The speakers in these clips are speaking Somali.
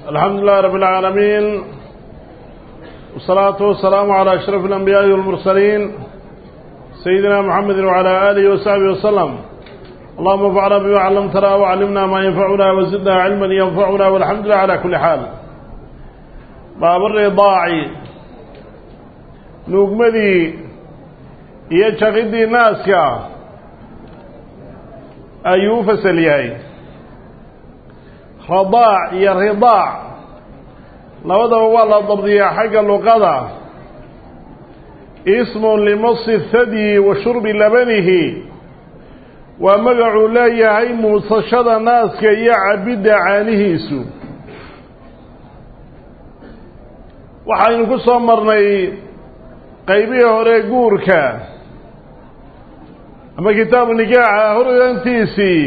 الحمد لله رب العالمين والصلاة والسلام على أشرف الأنبياء والمرسلين سيدنا محمد وعلى آله وصحبه وسلم اللهم انفعنا بما علمتنا وعلمنا ما ينفعنا وزدنا علما ينفعنا والحمد لله على كل حال باب الرضاع نوغمدي يجغدي ناسك أيوف سليهي radaac iyo ridaac labadaba waa la dabdiyaa xagga luqada ismun limasi thadyi wa shurbi labanihi waa magacuu leeyahay muusashada naaska iyo cabidda caanihiisu waxaynu ku soo marnay qaybihii hore guurka ama kitaabu nikaaxa hordantiisii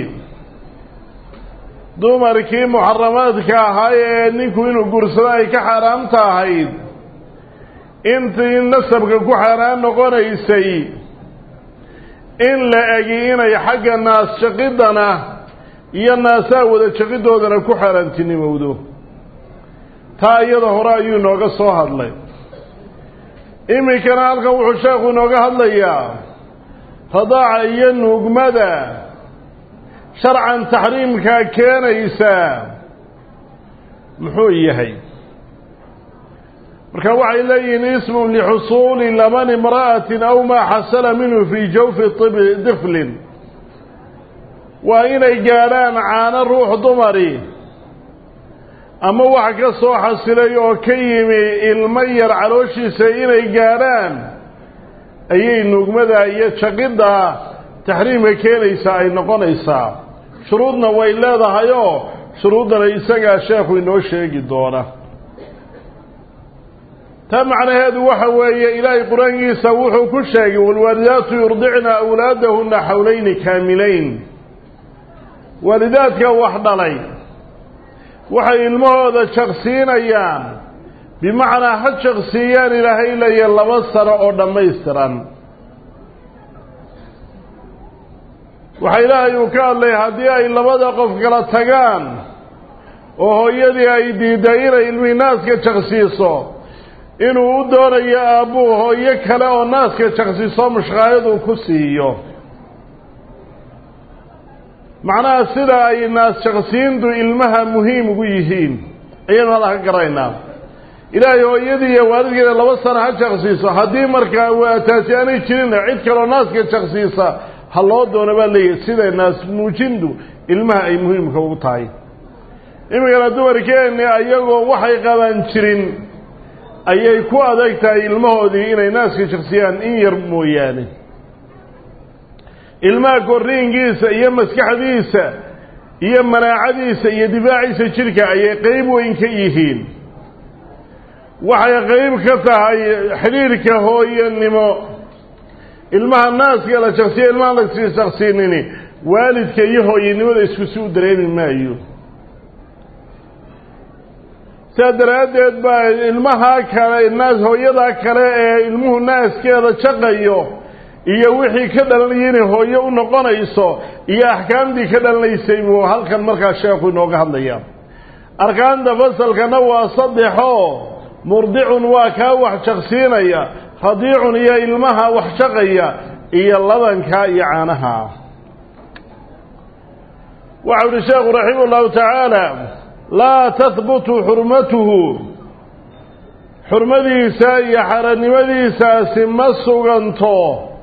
dumarkii muxaramaadka ahaa ee ninku inuu guursado ay ka xaaraam tahayd intii nasabka ku xaaraan noqonaysay in la egi inay xagga naas shaqidana iyo naasaa wada shaqidoodana ku xaaraantinimowdo taa iyada hore ayuu inooga soo hadlay iminkana halkan wuxuu sheekhu inooga hadlayaa radaaca iyo nuugmada sharcan taxriimkaa keenaysaa muxuu yahay marka waxay leeyihiin ismun lixusuuli laban imra'atin aw maa xasala minhu fii jawfi diflin waa inay gaadhaan caano ruux dumari ama wax ka soo xasilay oo ka yimi ilmo yar calooshiisa inay gaadhaan ayay nuugmada iyo jaqidda taxriimka keenaysaa ay noqonaysaa shuruudna way leedahayoo shuruuddana isagaa sheekhu inoo sheegi doona taa macnaheedu waxa weeye ilaahay qur-aankiisa wuxuu ku sheegay walwaalidaatu yurdicna awlaadahunna xawlayni kaamilayn waalidaadka wax dhalay waxay ilmahooda jaqsiinayaan bimacnaa ha jaqsiiyaan ilaahay leeya laba sano oo dhammaystiran waxaa ilaahay uu ka hadlay haddii ay labada qof kala tagaan oo hooyadii ay diidday inay ilmihii naaska jaqsiiso inuu u doonayo aabbuu hooyo kale oo naaska jaqsiiso mushqaayaduu ku siiyo macnaha sida ay naas jaqsiintu ilmaha muhiim ugu yihiin ayaynu halka ka garaynaa ilaahay hooyadii iyo waalidkeeda laba sano ha jaqsiiso haddii markaa waa taasi aanay jirinna cid kaloo naaska jaqsiisa ha loo doono baa leeyahy sida naas nuujintu ilmaha ay muhiimka ugu tahay iminkana dumarkeenni ayagoo waxay qaban jirin ayay ku adag tahay ilmahoodii inay naaska jaqsiyaan in yar mooyaane ilmaha korriinkiisa iyo maskaxdiisa iyo manaacadiisa iyo difaaciisa jidhka ayay qeyb weyn ka yihiin waxay qeyb ka tahay xidhiirka hooyanimo ilmaha naaska la jaqsiya ilmaha la jaqsiinini waalidka iyo hooyanimada isku si u dareemi maayo sidaa daraaddeed baa ilmaha kale naas hooyada kale ee ilmuhu naaskeeda jaqayo iyo wixii ka dhalanaya inay hooyo u noqonayso iyo axkaamtii ka dhalanaysay buu halkan markaa sheekhu inooga hadlaya arkaanta fasalkana waa saddexoo murdicun waa kaa wax jaqsiinaya radiicun iyo ilmaha wax shaqaya iyo labanka iyo caanaha waxau uhi sheekhu raximah ullahu tacaala laa tahbutu xurmatuhu xurmadiisa iyo xaranimadiisaasi ma suganto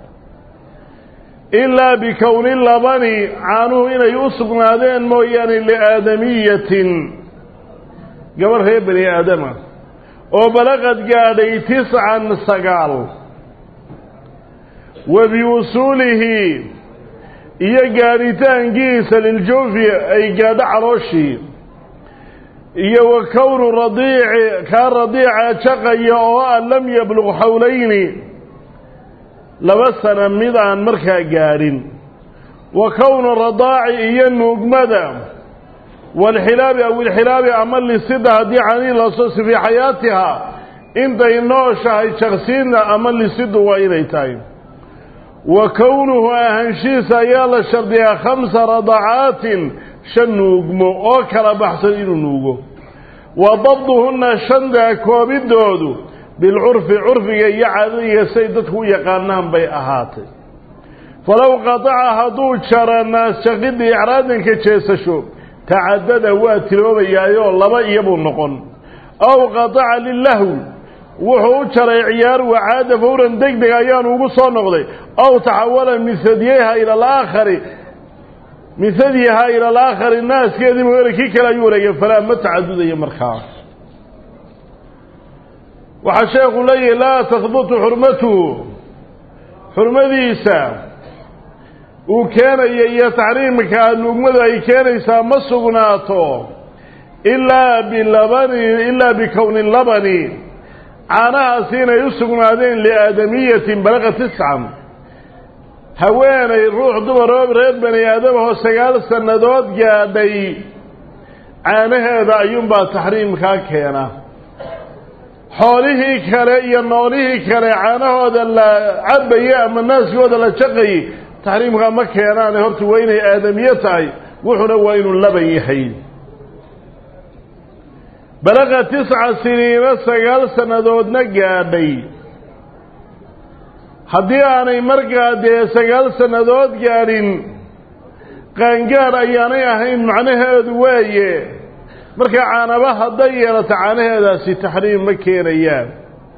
ilaa bikowni labani caanuhu inay u sugnaadeen mooyaane liaadamiyatin gabadh reer bani aadama oo balaqad gaadhay tiscan sagaal wa biwusuulihi iyo gaadhitaankiisa liljawfi ay gaadho calooshii iyo wa kownu radiici kaa radiica jaqaya oo an lam yabluq xawlayni laba sana mid aan markaa gaadhin wa kownu radaaci iyo nuugmada waalxilaabi aw ilxilaabi ama lisida haddii canii lasoo si fii xayaatiha intay nooshahay jaqsiinna ama lisidu waa inay tahay wa kownuhu ahaanshihiisa ayaa la shardiyaa khamsa radacaatin shan nuugmo oo kala baxsan inuu nuugo wa dabduhunna shantaa koobidoodu bilcurfi curfiga iyo caadadiga say dadku u yaqaanaan bay ahaatay falow qataca hadduu jara naasshaqidii icraadanka jeesasho tacadada waa tiloobayaayoo laba iyobuu noqon aw qataca lilahwi wuxuu u jaray ciyaar wacaada fawran deg deg ayaanu ugu soo noqday aw taxawala min sadyaha ila alaakhari min sadyihaa ila alaakhari naaskeedii moole kii kale ayuu wareegay falaa ma tacadudayo markaa waxaa sheekhu leeyahi laa tahbutu xurmatuhu xurmadiisa uu keenayo iyo taxriimka nuugmadu ay keenaysaa ma sugnaato ilaa bilabani ilaa bikowni labani caanahaasi inay u sugnaadeen liaadamiyatin balaqa tiscan haweenay ruux dumaroo reer bani aadamahoo sagaal sannadood gaadhay caanaheeda ayuunbaa taxriimkaa keena xoolihii kale iyo noolihii kale caanahooda la cabayey ama naaskooda la jaqayey taxriimkaa ma keenaane horta waa inay aadamiye tahay wuxuna waa inuu laban yahay balaqa tisca siniina sagaal sannadoodna gaadhay haddii aanay markaa dee sagaal sannadood gaadhin qaangaadh ayaanay ahayn macnaheedu weeye markaa caanaba hadday yeelato caanaheedaasi taxriim ma keenayaan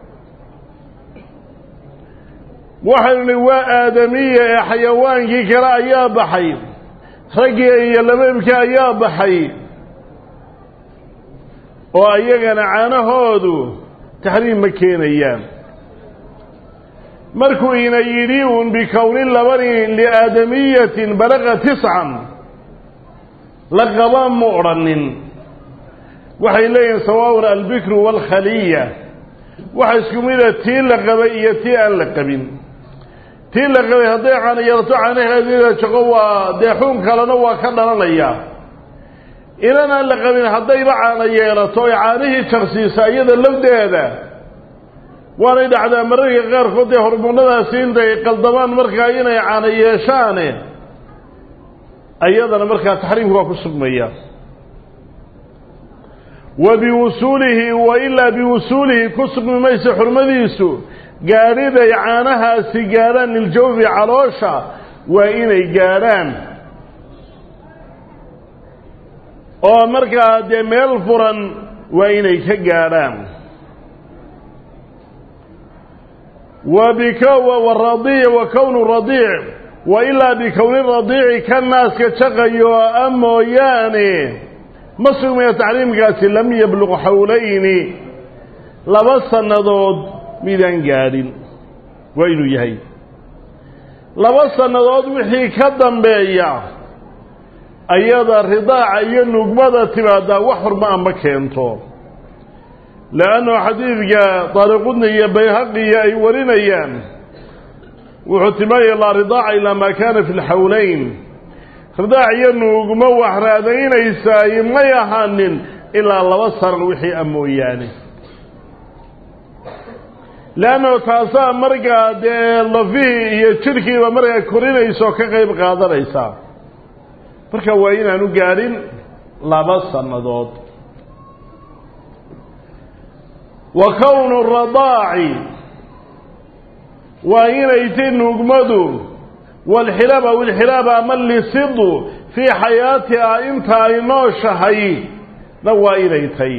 waxaynu nihi waa aadamiya ee xayawaankii kale ayaa baxay raggii iyo lababkii ayaa baxay oo ayagana caanahoodu taxriim ma keenayaan markuu ina yidhi uun bikowni labani liaadamiyatin balaqa tiscan la qaba ma odhanin waxay leeyihiin sawaaun albikru waalkhaliya waxa isku mida tii la qabay iyo tii aan la qabin tii la qabay hadday caana yeelato caanaheedida jaqo waa dee xuun kalena waa ka dhalanaya inan aan la qabin haddayba caana yeelato oy caanihii jaqsiisa iyada lafdeeda waanay dhacdaa mararka qaarkood dee hormoonadaasi intay qaldamaan markaa inay caana yeeshaane ayadana markaa taxriimku waa ku sugmaya wa biwusuulihi wa ilaa biwusuulihi ku sugmi mayso xurmadiisu gaadhiday caanahaasi gaadhaan liljawfi caloosha waa inay gaadhaan oo markaa dee meel furan waa inay ka gaadhaan wa bikwaradiic wa kownu radiic wa ilaa bikowni radiici ka naaska jaqayo a mooyaane ma sugmaya taxriimkaasi lam yabluq xawlayni laba sannadood midaan gaadhin waa inuu yahay laba sannadood wixii ka dambeeya ayada ridaaca iyo nugmada timaadaa wax horma ama keento leannu xadiidka daariqudni iyo bayhaqiya ay warinayaan wuxuu timaaya laa ridaaca ilaa maa kaana fi lxawlayn ridaac iyo nuugmo wax raadaynaysaay may ahaanin ilaa laba sanan wixii a mooyaane leanno taasaa markaa dee lafihii iyo jidhkiiba markaa korinaysaoo ka qayb qaadanaysaa marka waa inaanu gaadhin laba sannadood wa kownu radaaci waa inay ti nuugmadu walxilaab aw ilxilaab ama lisidu fii xayaatiha inta ay nooshahay na waa inay tay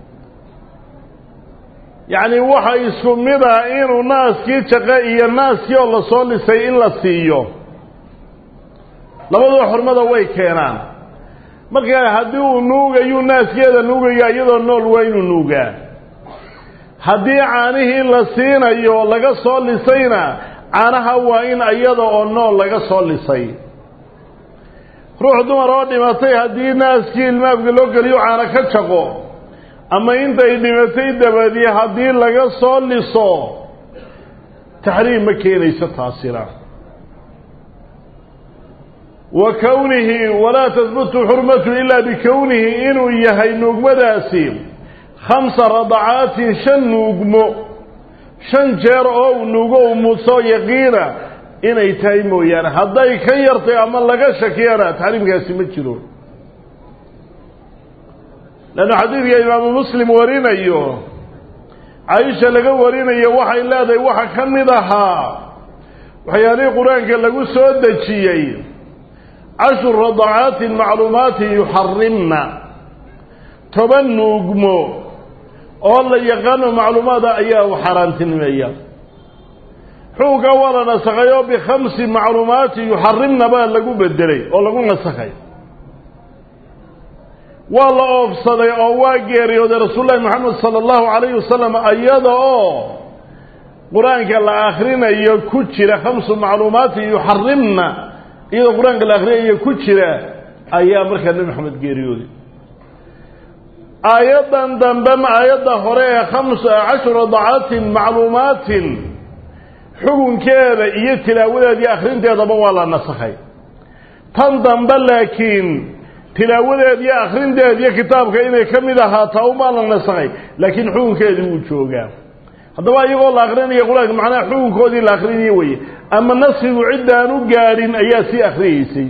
yacni waxa isku mid ah inuu naaskii jaqe iyo naaskii oo lasoo lisay in la siiyo labaduba xurmada way keenaan markaa haddii uu nuugayuu naaskeeda nuugaya iyadoo nool waa inuu nuugaa haddii caanihii la siinayo laga soo lisayna caanaha waa in iyada oo nool laga soo lisay ruux dumar oo dhimatay haddii naaskii ilmaafka loo geliyo caano ka jaqo ama intay dhimatay dabadii haddii laga soo liso taxriim ma keenayso taasina wa kownihi walaa tahbutu xurmatu ilaa bikownihi inuu yahay nuugmadaasi khamsa radacaatin shan nuugmo shan jeer oo uu nuugo u muso yaqiina inay tahay mooyaane hadday ka yartay ama laga shakiyana taxriimkaasi ma jiro leannu xadiidka imaamu muslim warinayo caaisha laga warinayo waxay leedahay waxa ka mid ahaa waxyaalihii qur-aanka lagu soo dejiyey cashru radacaatin macluumaatin yuxarimna toban nuugmo oo la yaqaano macluumaada ayaa u xaaraantinimeeya xukunka waa la nasakhay oo bikhamsi macluumaatin yuxarimna baa lagu bedelay oo lagu nasakhay waa la oofsaday oo waa geeriyooday rasuul llahi moxamed sala allahu calayhi wasalam iyada oo qur-aanka la akrinayo ku jira khamsu macluumaatin yuxarimna iyadoo qur-aanka la akrinayo ku jira ayaa markaa nebi maxamed geeriyooday aayaddan dambe aayadda hore ee khams cashru radacaatin macluumaatin xukunkeeda iyo tilaawadeeda iyo akhrinteedaba waa la nasakhay tan dambe laakiin tilaawadeed iyo akhrinteed iyo kitaabka inay ka mid ahaataa umaa la nasakhay laakiin xukunkeedii wuu joogaa haddaba iyagoo la akrinaya qur-aanka macnaha xukunkoodii la akrinayo weye ama naskigu ciddaan u gaadhin ayaa sii akhriyeysay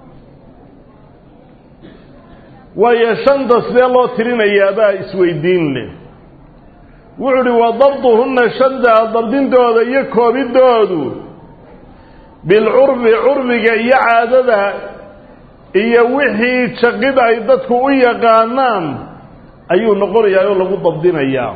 waayo shanta sidee loo tirinayaabaa isweydiin leh wuxuu uhi wa dabduhunna shanta dabdintooda iyo koobidoodu bilcurfi curfiga iyo caadada iyo wixii jaqid ay dadku u yaqaanaan ayuu noqonayaa oo lagu dabdinayaa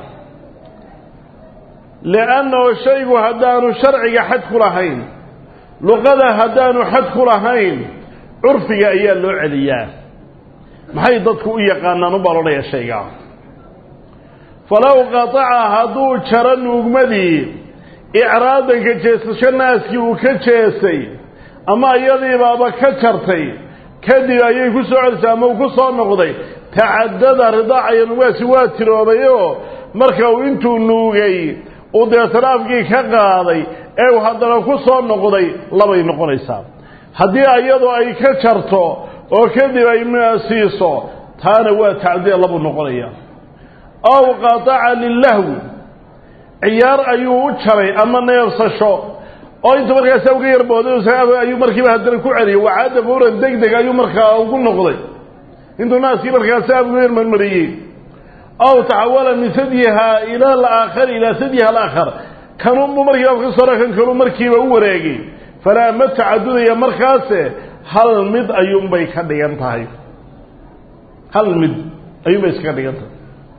liannahu shaygu haddaanu sharciga xad ku lahayn luqada haddaanu xad ku lahayn curfiga ayaa loo celiyaa maxay dadku u yaqaanaan ubaa loodhaya shaygaa falow qataca hadduu jaro nuugmadii icraadanka jeesasho naaskii uu ka jeesay ama iyadiibaaba ka jartay kadib ayay ku soo celisay ama uu ku soo noqday tacadada ridaacayo nuugmaasi waa tiroobayoo marka uu intuu nuugay uu deetana afkii ka qaaday ee uu haddana ku soo noqday labay noqonaysaa haddii iyadu ay ka jarto oo kadib ay siiso taana waa tacdiya labuu noqonaya aw qataca lilahwi ciyaar ayuu u jaray ama neefsasho oo intu markaasa uga yarbooday ayuu markiiba haddana ku celiyay wacaada fawran deg deg ayuu markaa ugu noqday intuu naaskii markaasa uga yarmarmariyey aw taxawala min sadyihaa ila alaakhari ilaa sadyiha alaakhar kanunbuu markiiba ka sora kan kaluu markiiba u wareegay falaa ma tacadudaya markaase hal mid ayuunbay ka dhigan tahay hal mid ayuunbay iskaga dhigan tahay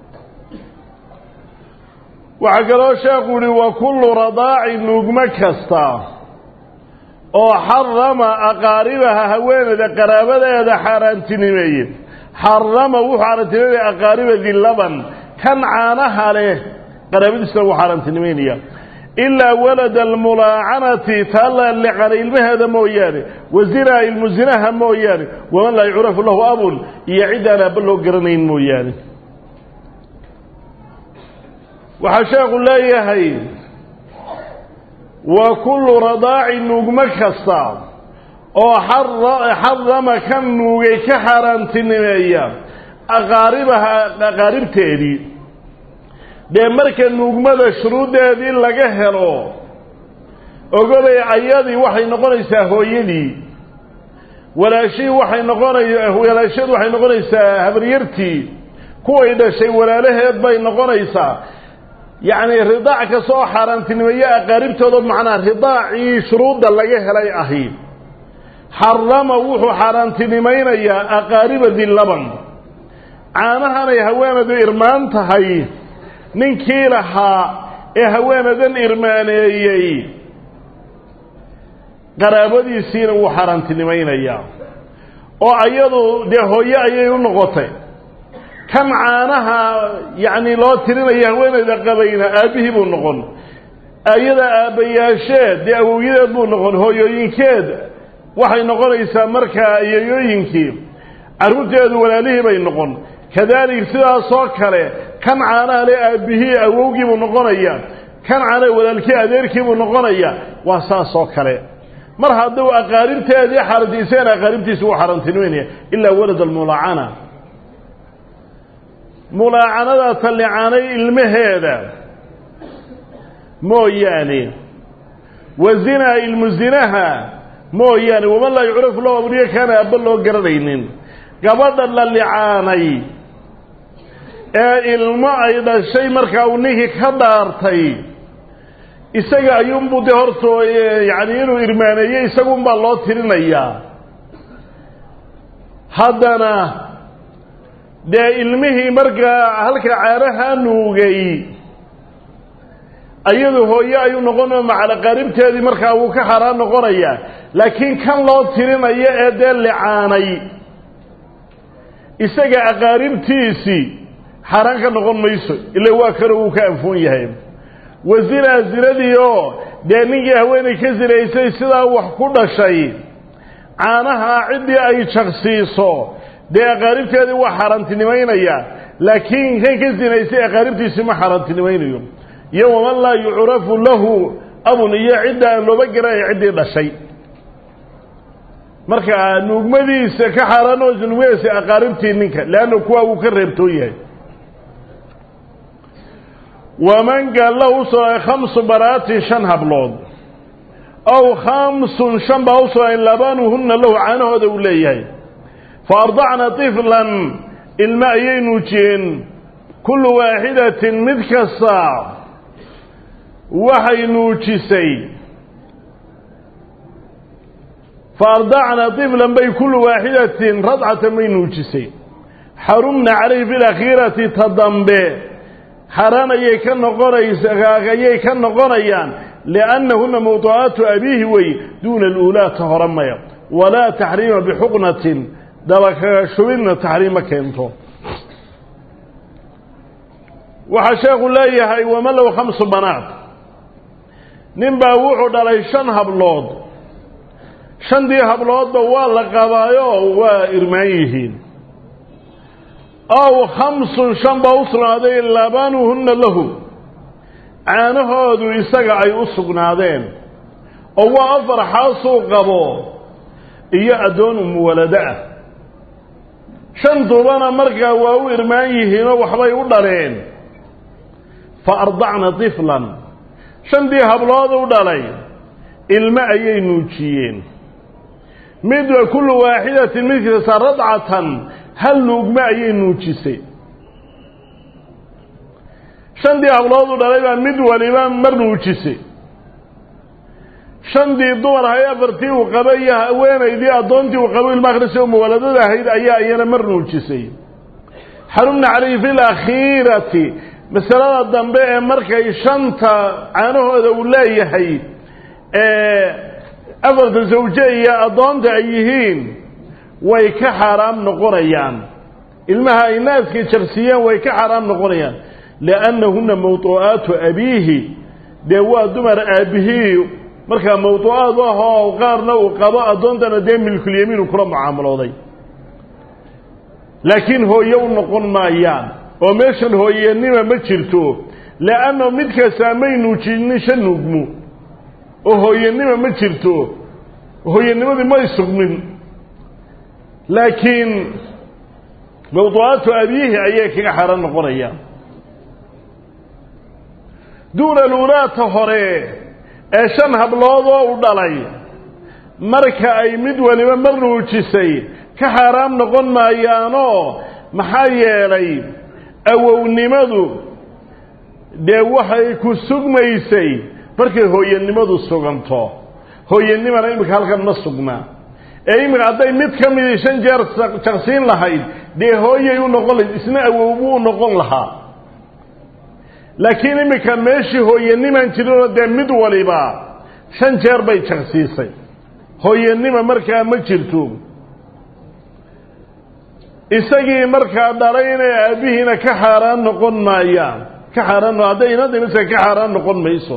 waxaa kaloo sheekhu yihi wa kullu radaaci nuugmo kasta oo xarama aqaaribaha haweeneyda qaraabadeeda xaaraantinimeeye xarama wuxuu xaaraantinimeynaya aqaariba dilaban kan caanaha leh qaraabadiisna wuu xaaraantinimeynaya ilaa walada almulaacanati taa la liqanay ilmaheeda mooyaane wa zinaa ilmu zinaha mooyaane waman laa yucrafu lahu abun iyo cid aan aabba loo garanayn mooyaane waxaa sheekhu leeyahay wa kullu radaaci nuugmo kasta oo xarama ka nuugay ka xaaraantinimeeya aqaaribaha aqaaribteedii dee marka nuugmada shuruuddeedii laga helo ogobay ayadii waxay noqonaysaa hooyadii walaashihii waxay noqonay walaashadu waxay noqonaysaa habaryartii kuway dhashay walaalaheed bay noqonaysaa yacni ridaac kasta oo xaaraantinimeeyo aqaaribtooda macnaa ridaacii shuruudda laga helay ahi xarama wuxuu xaaraantinimaynayaa aqaariba dilaban caanahanay haweenadu irmaan tahay ninkii lahaa ee haweenadan irmaaneeyey qaraabadiisiina wuu xaaraantinimaynayaa oo ayadu dee hooye ayay u noqotay kan caanaha yacni loo tirinaya haweenayda qabayna aabbihii buu noqon ayada aabbayaasheed dee awowyadeed buu noqon hooyooyinkeed waxay noqonaysaa markaa iyayooyinkii carruurteedu walaalihii bay noqon kadalik sidaasoo kale kan caanaha le aabbihii awowgiibuu noqonaya kan caanaha walaalkii adeerkiibuu noqonaya waa saasoo kale mar hadduu aqaaribteedii xaaraantiiseen aqaaribtiisi wuu xaaraantinimeynaya ilaa walad almulaacana mulaacanada tallicaanay ilmaheeda mooyaane wa zinaa ilmu zinaha mooyaane waman laa yucrafu lahu abniyo kaana aabba loo garanaynin gabadha la licaanay ee ilmo ay dhashay markaa uu ninkii ka dhaartay isaga ayuunbuu dee hortoo yacni inuu irmaaneeyey isagunbaa loo tirinayaa haddana dee ilmihii markaa halka caanaha nuugay ayadu hooye ayuu noqonao macalaqaaribteedii markaa wuu ka xaaraan noqonayaa laakiin kan loo tirinayo ee dee licaanay isaga aqaaribtiisii xaaraan ka noqon mayso ila waa kano wuu ka anfoon yahay wazinaa zinadii oo dee ninkii haweenay ka zinaysay sidaa wax ku dhashay caanaha ciddii ay jaqsiiso dee aqaaribteedii waa xaaraantinimaynaya laakiin kan ka zinaysay aqaaribtiisii ma xaaraantinimaynayo iyo waman laa yucrafu lahu abun iyo cidda aan looba garanaya ciddii dhashay marka nuugmadiisa ka xaaraanoosa nuugmadiisa aqaaribtii ninka leanna kuwa wuu ka reebtoon yahay waman gaalla u sugnay khamsu baraatin shan hablood ow khamsun shan baa u sugnay labanuhunna lahu caanahooda uu leeyahay fa ardacna tiflan ilma ayay nuujiyeen kullu waaxidatin mid kasta waxay nuujisay fa ardacna tiflan bay kullu waaxidatin radcatan bay nuujisay xarumna calayhi fi lakhiirati ta dambe xaraan ayay ka noqonaysa ayay ka noqonayaan liannahuna mawduucaatu abiihi wey duuna aluulaa ta hore maya walaa taxriima bixuqnatin dabakaga shubidna taxriim ma keento waxaa sheekhu leeyahay waman low khamsu banaat nin baa wuxuu dhalay shan hablood shantii habloodba waa la qabaayo waa irmaan yihiin ow khamsun shan baa u sugnaaday labanuhunna lahu caanahoodu isaga ay u sugnaadeen oo waa afar xaasuu qabo iyo addoon umuwalado ah shantubana markaa waa u irmaan yihiinoo waxbay u dhaleen fa ardacna tiflan shantii hablood u dhalay ilmo ayay nuujiyeen mid kullu waaxidatin mid kasta radcatan hal nuugma ayay nuujisay shantii hablood u dhalay baa mid waliba mar nuujisay shantii dumar ahay afartii uu qaba iyo haweenaydii addoontii uu qabo ilma akhrisay umuwaladada ahayd ayaa iyana mar nuujisay xarumna calayhi fi lakhiirati masalada dambe ee markay shanta caanahooda uu leeyahay afarta sawje iyo addoonta ay yihiin way ka xaaraam noqonayaan ilmaha ay naaskii jaqsiiyeen way ka xaaraam noqonayaan liannahuna mawduucaatu abiihi dee waa dumar aabbihii markaa mawduucaad u ahoo qaarna uu qabo addoontana dee milkulyamiinu kula mucaamalooday laakiin hooye u noqon maayaan oo meeshan hooyenima ma jirto leanno mid kastaa may nuujinin shan nuugmo oo hooyenima ma jirto hooyenimadii may sugmin laakiin mawduucaatu abiyihi ayay kaga xaran noqonayaan duuna aluulaata hore ee shan habloodoo u dhalay marka ay mid waliba mar nuujisay ka xaaraam noqon maayaanoo maxaa yeelay awownimadu dee waxay ku sugmaysay markay hooyanimadu suganto hooyanimana iminka halkan ma sugnaa ee iminka hadday mid ka midii shan jeer jaqsiin lahayd dee hooyay u noqon lahayd isna awowbuu u noqon lahaa laakiin iminka meeshii hooyanimaan jirinoo dee mid waliba shan jeer bay jaqsiisay hooyanima markaa ma jirto isagii markaa dhalayna aabbihiina ka xaaraan noqon maayaan ka xaaraan hadday inadimisa ka xaaraan noqon mayso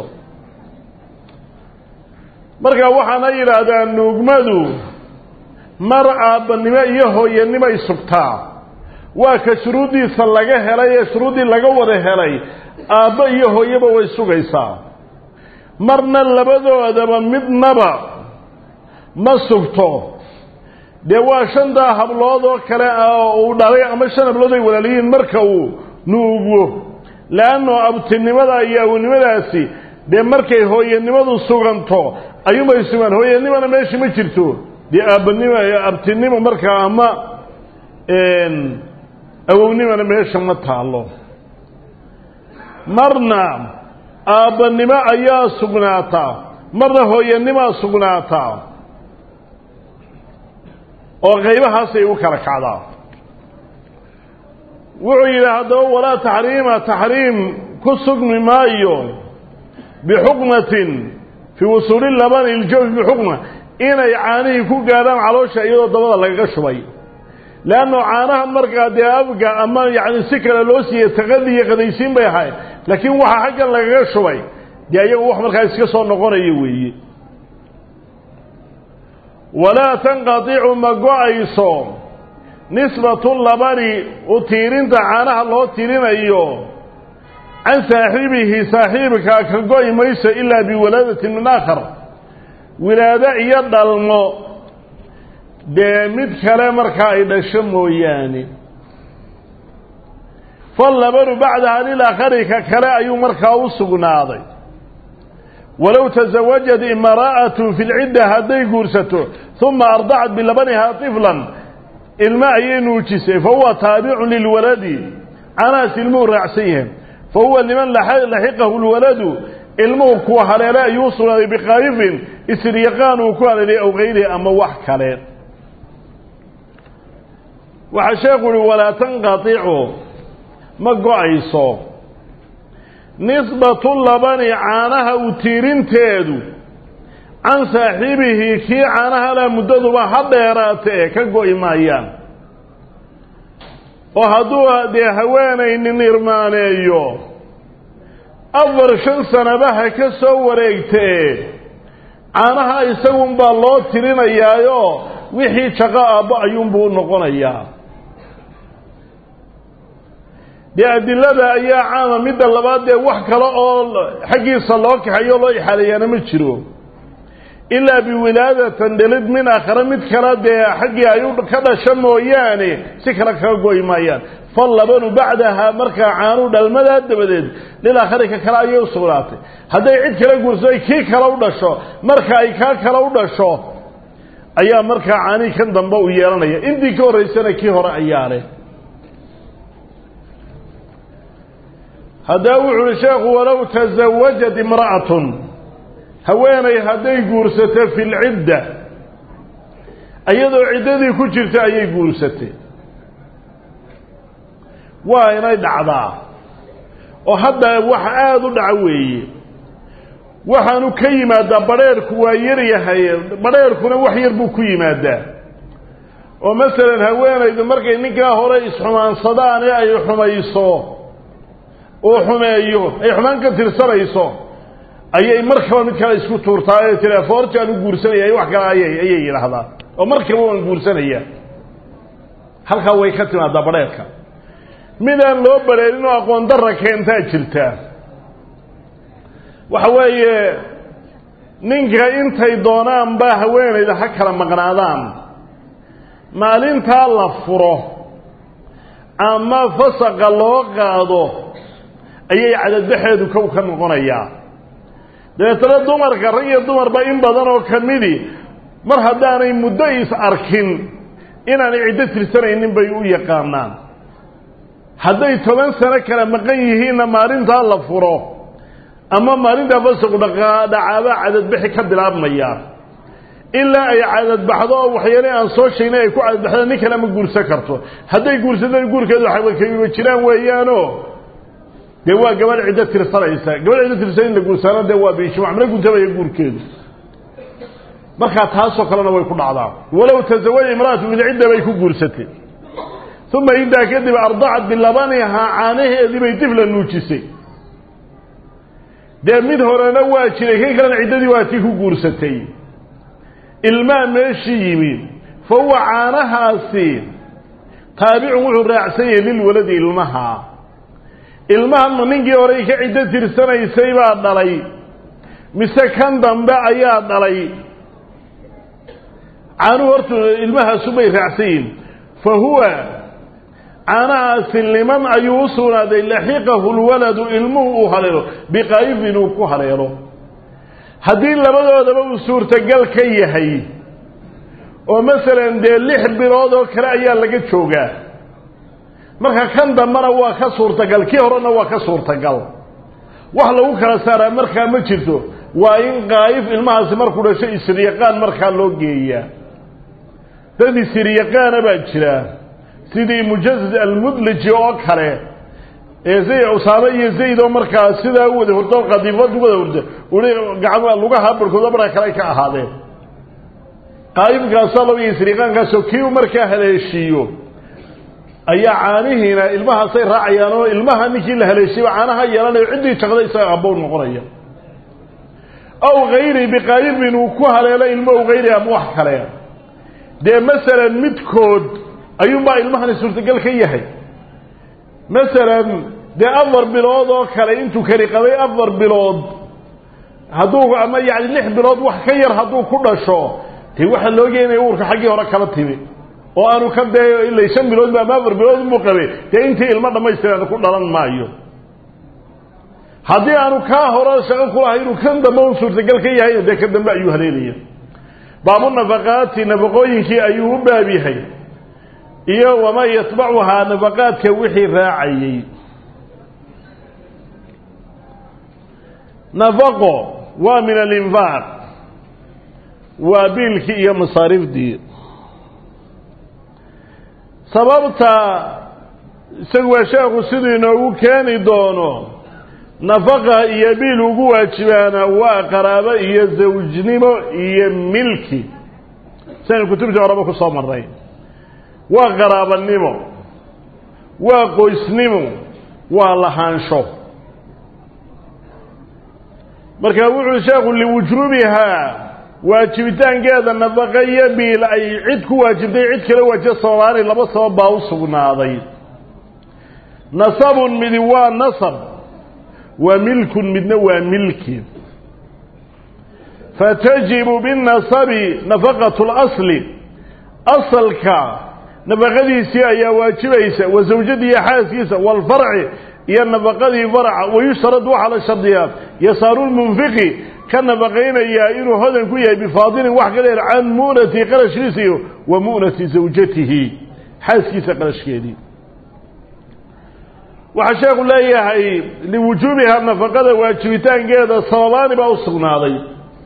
marka waxaana yidhaahdaa nuugmadu mar aabbanimo iyo hooyanimay sugtaa waa ka shuruuddiisa laga helay ee shuruuddii laga wada helay aabbo iyo hooyaba way sugaysaa marna labadoodaba midnaba ma sugto dee waa shantaa hablood oo kale uu dhalay ama shan hablood ay walaaliyiin marka uu nuugo leanno abtinimada iyo awnimadaasi dee markay hooyanimadu suganto ayuunbay sugaan hooyanimana meeshii ma jirto dee aabbanimo abtinimo markaa ama awownimana meesha ma taallo marna aabbanimo ayaa sugnaataa marna hooyanimaa sugnaataa oo qaybahaasay u kala kacdaa wuxuu yidhi haddaba walaa taxriima taxriim ku sugmi maayo bixukmatin fii wusuuli labani iljawfi bixukma inay caanihii ku gaadhaan caloosha iyadoo dabada lagaga shubay leanno caanahan markaa dee abga ama yacni si kale loo siiyey taqadi iyo qadaysiin bay ahayd laakiin waxaa xaggan lagaga shubay dee iyagu wax markaa iska soo noqonaya weeye walaa tanqadicu ma go-ayso nisbatu labani u tiirinta caanaha loo tiirinayo can saaxiibihi saaxiibkaa ka go-i mayso ilaa biwalaadatin min aakhar wilaado iyo dhalmo dee mid kale markaa ay dhasho mooyaane fallabanu bacdaha lilaakhari ka kale ayuu markaa u sugnaaday walow tasawajad imra'atu fi lcidda hadday guursato uma ardacat bilabanihaa طiflan ilma ayay nuujisay fahuwa taabicun lilwaladi canaas ilmuhu raacsan yahay fahuwa liman laxiqahu lwaladu ilmuhu kuwa haleele ayuu sugnaaday biqaayifin isiryaqaan uu ku haleelay aw gayrihi ama wax kale waxaa sheekhu uhi walaa tanqaticu ma go-ayso nisbatu labani caanaha u tiirinteedu can saaxiibihi kii caanaha leh muddaduba ha dheeraatee ka go-i maayaan oo hadduu dee haweenaynin irmaaneeyo afar shan sanaba ha ka soo wareegtee caanaha isagunbaa loo tirinayaayo wixii shaqo aabbo ayuunbuu noqonayaa dee adilada ayaa caama midda labaad dee wax kale oo xaggiisa loo kaxeeyo loo ixaaleeyaana ma jiro ilaa biwilaadatan dhelid min aakhare mid kale dee xaggii ay ka dhasho mooyaane si kale kaga goy maayaan fallabanu bacdaha markaa caanu dhalmadaa dabadeed lilaakhari ka kale ayay u sugnaatay hadday cid kale guurso ay kii kale u dhasho marka ay kaa kale u dhasho ayaa markaa caanii kan dambe u yeelanaya intii ka horraysana kii hore ayaa leh haddaba wuxu uhi sheekhu walow tasawajat imra'atun haweenay hadday guursato fi lcidda iyadoo ciddadii ku jirta ayay guursatay waa inay dhacdaa oo hadda wax aada u dhaca weeye waxaanu ka yimaadaa badheerku waa yar yahay badheerkuna wax yar buu ku yimaadaa oo masalan haweenaydu markay ninkaa hore isxumaansadaan ee ay xumayso uu xumeeyo ay xumaan ka tirsanayso ayay markaba mid kale isku tuurtaa ee tiri foortaan u guursanaya wax kale ayay ayay yidhaahdaa oo markaba waan guursanaya halkaa way ka timaadaa badheerka midaan loo badheerin oo aqoon darra keentaa jirta waxa weeye ninka intay doonaanba haweenayda ha kala maqnaadaan maalintaa la furo ama fasaqa loo qaado ayay cadadbaxeedu kow ka noqonayaa dabeetana dumarka rag iyo dumarba in badan oo ka midi mar haddaanay muddo is arkin inaanay ciddo tirsanaynin bay u yaqaanaan hadday toban sano kala maqan yihiinna maalintaa la furo ama maalintaa fasaqu dhacaabaa cadadbixi ka bilaabmaya ilaa ay cadadbaxdo oo waxyaale aan soo sheegnay ay ku cadadbaxdo nin kale ma guursan karto hadday guursadaan guurkeedu waxba jiraan weeyaano dee waa gabadh ciddo tirsanaysa gabadh ciddo tirsan in la guursaano dee waa biishima mana guntamaya guurkeedu markaa taasoo kalena way ku dhacdaa walow tasawaja imra'atu bilcidda bay ku guursatay uma intaa kadib ardacat bilabanihaa caanaheedii bay difla nuujisay dee mid horena waa jiray kan kalena ciddadii waa tii ku guursatay ilmaa meeshii yimi fa huwa caanahaasi taabicun wuxuu raacsan yahay lilwaladi ilmaha ilmahanma ninkii horey ka ciddo tirsanaysay baa dhalay mise kan dambe ayaa dhalay caanuhu horta ilmahaasubay raacsan yihin fa huwa caanahaasi liman ayuu u sugnaaday laxiqahu lwaladu ilmuhu uu haleelo biqaayifin uu ku haleelo haddii labadoodaba uu suurtagal ka yahay oo masalan dee lix bilood oo kale ayaa laga joogaa marka kan dambena waa ka suurtagal kii horena waa ka suurtagal wax lagu kala saaraa markaa ma jirto waa in qaayif ilmahaasi markuu dhasho isiryaqaan markaa loo geeyaa dad isiryaqaana baa jira sidii mujazaz almudliji oo kale ee zay usaame iyo zayd oo markaa sidaa u wada hurdo qadiifad u wada hurda uli gacma lugaha barkooda markaa kale ka ahaadeen qaayibkaasoo laba iyo isriiqaankaasoo kii u markaa haleeshiiyo ayaa caanihiina ilmahaasay raacayaan oo ilmaha ninkii la haleeshiyaba caanaha yeelanayo ciddii jaqda isaga qabow noqonaya aw hayri biqaayibin uu ku haleelo ilmo ow hayri ama wax kale dee masalan midkood ayuunbaa ilmahani suurtagal ka yahay masalan dee afar bilood oo kale intuu kani qabay afar bilood hadduu ama yacni lix bilood wax ka yar hadduu ku dhasho dee waxaa loo geenaya uurka xaggii hore kala timi oo aanu ka dee ilay shan biloodba ama afar bilood buu qabay dee intii ilmo dhammaystiran ku dhalan maayo haddii aanu kaa hore shaqo ku lahay inuu kan dambe un suurtagal ka yahayna dee ka dambe ayuu haleelaya baabu nafaqaati nafaqooyinkii ayuu u baab yahay iyo wamaa yatbacuhaa nafaqaadka wixii raacayey nafaqo waa min alinfaaq waa biilkii iyo masaarifdii sababta isagu waa sheekhu siduu inoogu keeni doono nafaqa iyo biil ugu waajibaana waa qaraabo iyo zawjnimo iyo milki saynu kutubtii horeba ku soo marnay waa qaraabanimo waa qoysnimo waa lahaansho marka wuxuu sheekhu liwujuubihaa waajibitaankeeda nafaqa iyo biil ay cid ku waajibtay cid kala waajiba sababaani laba sabab baa u sugnaaday nasabun midi waa nasab wa milkun midna waa milki fatajibu binnasabi nafaqatu lasli asalka nafaqadiisii ayaa waajibaysa wa zawjadii iyo xaaskiisa waalfarci iyo nafaqadii farca wayushrad waxaa la shardiyaa yasaaru lmunfiqi ka nafaqaynayaa inuu hodan ku yahay bifaadilin wax ka dheer can mu'nati qarashkiisa iyo wa mu'nati zawjatihi xaaskiisa qarashkeedii waxaa sheekhu leeyahay liwujuubiha nafaqada waajibitaankeeda sababaani baa u sugnaaday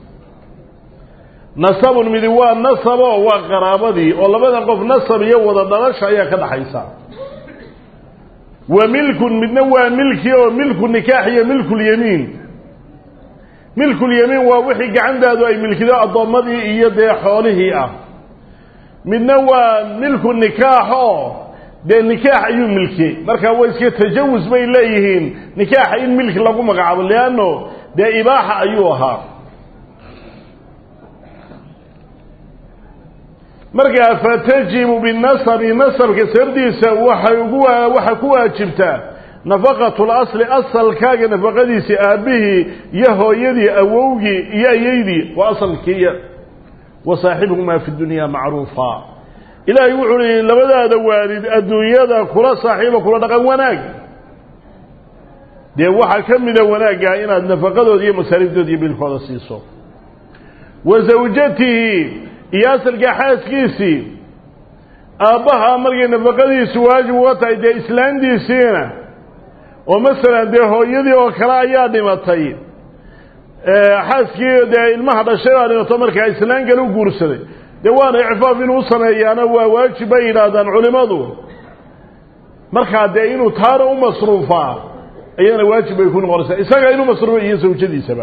nasabun midi waa nasabo waa qaraabadii oo labada qof nasab iyo wada dhalasha ayaa ka dhaxaysa wa milkun midna waa milki oo milku nikaax iyo milkulyamiin milkulyamiin waa wixii gacantaadu ay milkido addoommadii iyo dee xoolihii ah midna waa milku nikaax oo dee nikaax ayuu milkiyey marka waa iska tajawus bay leeyihiin nikaaxa in milki lagu magacaabo leanno dee ibaaxa ayuu ahaa markaa fatajibu binasabi nasabka sabdiisa waxay ugu waxaa ku waajibtaa nafaqatu lasli asalkaaga nafaqadiisii aabbihii iyo hooyadii awowgii iyo ayaydii waa asalkiiya wa saaxibuhumaa fi dunya macruufa ilaahay wuxuu leeyay labadaada waalid adduunyada kula saaxiiba kula dhaqan wanaag dee waxaa ka mida wanaaggaa inaad nafaqadooda iyo masaarifdooda iyo bilkooda siiso wa zawjatihi iyo asalka xaaskiisii aabbaha markay nafaqadiisu waajib uga tahay dee islaandiisiina oo masalan dee hooyadii oo kale ayaa dhimatay xaaskii dee ilmaha dhashay baa dhimato markaa islaan kale u guursaday dee waana icfaaf inuu sameeyaana waa waajib bay yidhaahdaan culimmadu markaa dee inuu taana u masruufaa ayadana waajib bay ku noqonaysaa isaga inuu masruufo iyo sawjadiisaba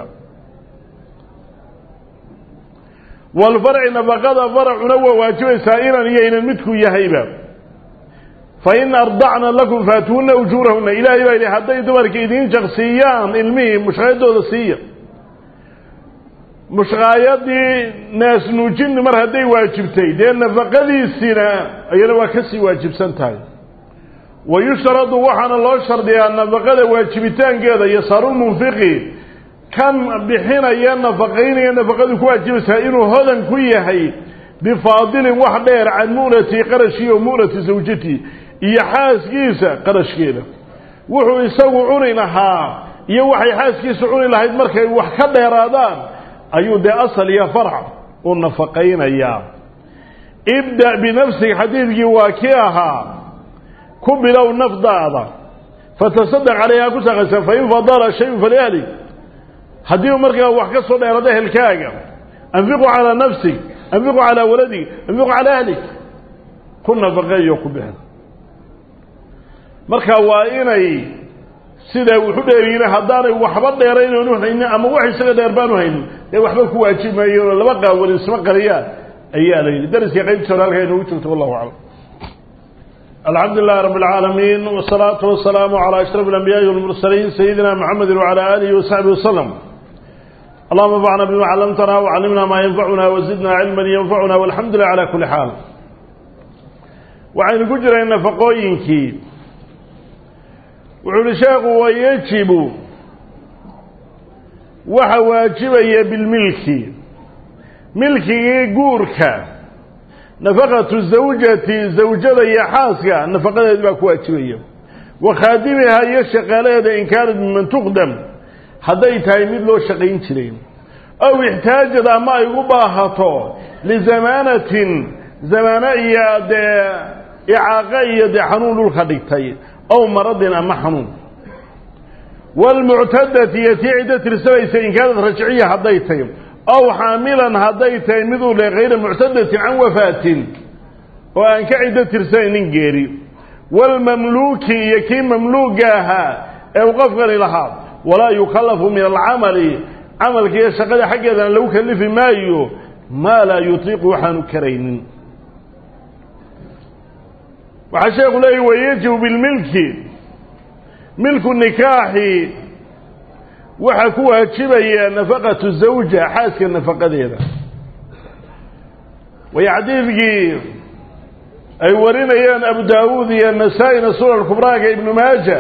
walfarci nafaqada faracuna waa waajibaysaa inan iyo inan midkuu yahayba fa in ardacna lakum faatuuna ujuurahuna ilaahay baa yidhi hadday dumarka idiin jaqsiiyaan ilmihii mushqaayadooda siiya mushqaayadii naasnuujinni mar hadday waajibtay dee nafaqadiisina ayana waa kasii waajibsan tahay wa yushradu waxaana loo shardiyaa nafaqada waajibitaankeeda yasaarulmunfiqi kan bixinaya nafaqaynaya nafaqadu ku waajibaysaa inuu hodan ku yahay bifaadilin wax dheer can mu'nati qarashii o mu'nati zawjatii iyo xaaskiisa qarashkeeda wuxuu isagu cuni lahaa iyo waxay xaaskiisa cuni lahayd markay wax ka dheeraadaan ayuu dee asal iyo farc u nafaqaynayaa ibda' binafsig xadiidkii waa kii ahaa ku bilow nafdaada fatasadaq calayhaa ku saqaysa fain fadala shayun faliahli haddii markaa wax ka soo dheerada ehelkaaga anfiqu calaa nafsig anfiqu calaa waladig anfiqu calaa ahlig ku nafaqeeyo ku bixin marka waa inay sidaa wuxu dheeriina haddaanay waxba dheeraynoonu haynin ama wax isaga dheer baanu haynin dee waxba ku waajimayo oo laba qaawan isma qariyaan ayaa la yidhi dariska qaybtiisa hore halkaa inoogu joogto wallahu aclam alxamdu lilahi rabb اlcaalamiin wsalaatu wasalaamu calaa ashraf alambiyaai walmursaliin sayidina mxamedi wacala aalihi wasaxbi waslem allahuma anfacna bima callamtana wacallimna maa yanfacuna wazidna cilman yanfacuna walxamdu lilah cala kuli xaal waxaynu ku jiray nafaqooyinkii wuxuu uhi sheekhu wayajibu waxa waajibaya bilmilki milkigii guurka nafaqatu zawjati zawjada iyo xaaska nafaqadeed baa ku waajibaya wa khaadimihaa iyo shaqaalaheeda in kaanad miman tuqdam hadday tahay mid loo shaqayn jiray aw ixtaajad ama ay ugu baahato lizamaanatin zamaano iyo dee icaaqo iyo dee xanuun dhulka dhigtay aw maradin ama xanuun waalmuctadati iyo tii ciddo tirsanaysa in kaanad rajciya hadday tahay aw xaamilan hadday tahay miduu le hayra muctadatin can wafaatin oo aan ka ciddo tirsanaynin geeri waalmamluuki iyo kii mamluuga ahaa ee uu qofkani lahaa walaa yukallafu min alcamali camalka iyo shaqada xaggeedana lagu kalifi maayo maa laa yutiiqu waxaanu karaynin waxaa sheekhu leeya wayajibu bilmilki milku nikaaxi waxaa ku waajibaya nafaqatu zawja xaaska nafaqadeeda way xadiidkii ay warinayaan abu daawuud iyo nasaa-ina sunan kubraaga ibnu maaja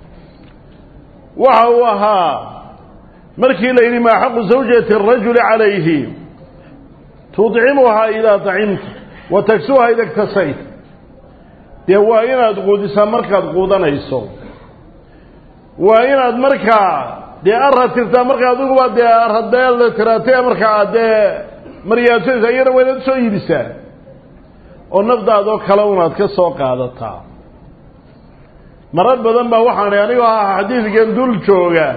waxa uu ahaa markii la yidhi maa xaqu zawjati arajuli calayhi tudcimuhaa idaa dacimta wa tagsuha ida ktasayt dee waa inaad quudisaa markaad quudanayso waa inaad markaa dee arad tirtaa markaa adiguba dee aradeel tiraatee markaa dee maryaadsanaysa iyana waa inaad soo iibisaa oo nafdaadoo kale unaad ka soo qaadataa marar badan baa waxaanay anigoo ah xadiidkan dul jooga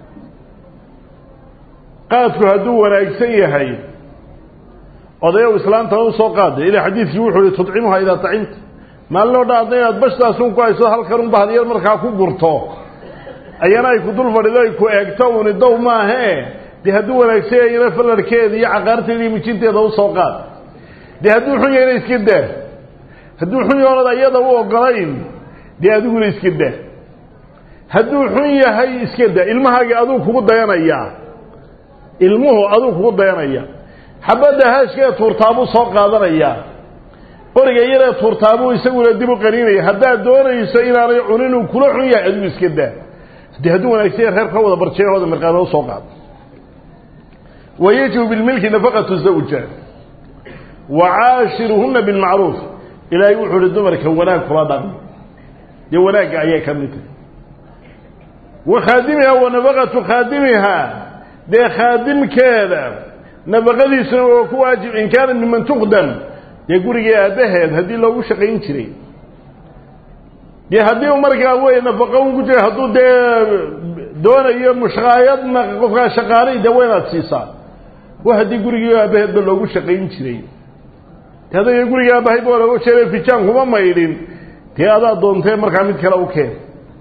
qaadku hadduu wanaagsan yahay odayow islaantana u soo qaaday ilaa xadiidkii wuxuu ihi tudcimuha idaa tacimta maalinoo dhan adna inaad bashtaasuun ku hayso halkan un bahdiyad markaa ku gurto ayana ay ku dul fadhido ay ku eegto uni dow maahee dee hadduu wanaagsan yahayna falarkeeda iyo caqaarteeda iyo mijinteeda usoo qaad dee hadduu xun yahayna iska daa hadduu xun yahoonad ayada u ogolayn dee adiguna iska daa hadduu xun yahay iska daa ilmahaagii aduu kugu dayanayaa ilmuhu aduu kugu dayanaya xabadda haashkee tuurtaabuu soo qaadanayaa qoriga yaree tuurtaabuu isaguna dib u qaniinaya haddaad doonayso inaanay cunin uu kula xun yahay adigu iska daa de hadduu wanaagsan yahay reer ka wada barjeehooda mirqaama usoo qaado wa yajibu bilmilki nafaqatu zawja wa caashiruhuna bilmacruuf ilaahay wuxuu uhi dumarka wanaag kula dhaqmo dee wanaagga ayay ka mid tahay wa khaadimiha wa nafaqatu khaadimihaa dee khaadimkeeda nafaqadiisuna waa ku waajib in kaana miman tuqdam dee gurigii aabbaheed haddii loogu shaqayn jiray dee haddii u markaa wey nafaqo un ku jira hadduu dee doonayo mushqaayadna qofkaa shaqaalay dee waa inaad siisaa wa haddii gurigii aabbaheedba loogu shaqayn jiray de hadday gurigii aabbahayd waa looga jeeray fijaan kuma maydhin dee adaa doontee markaa mid kale u keen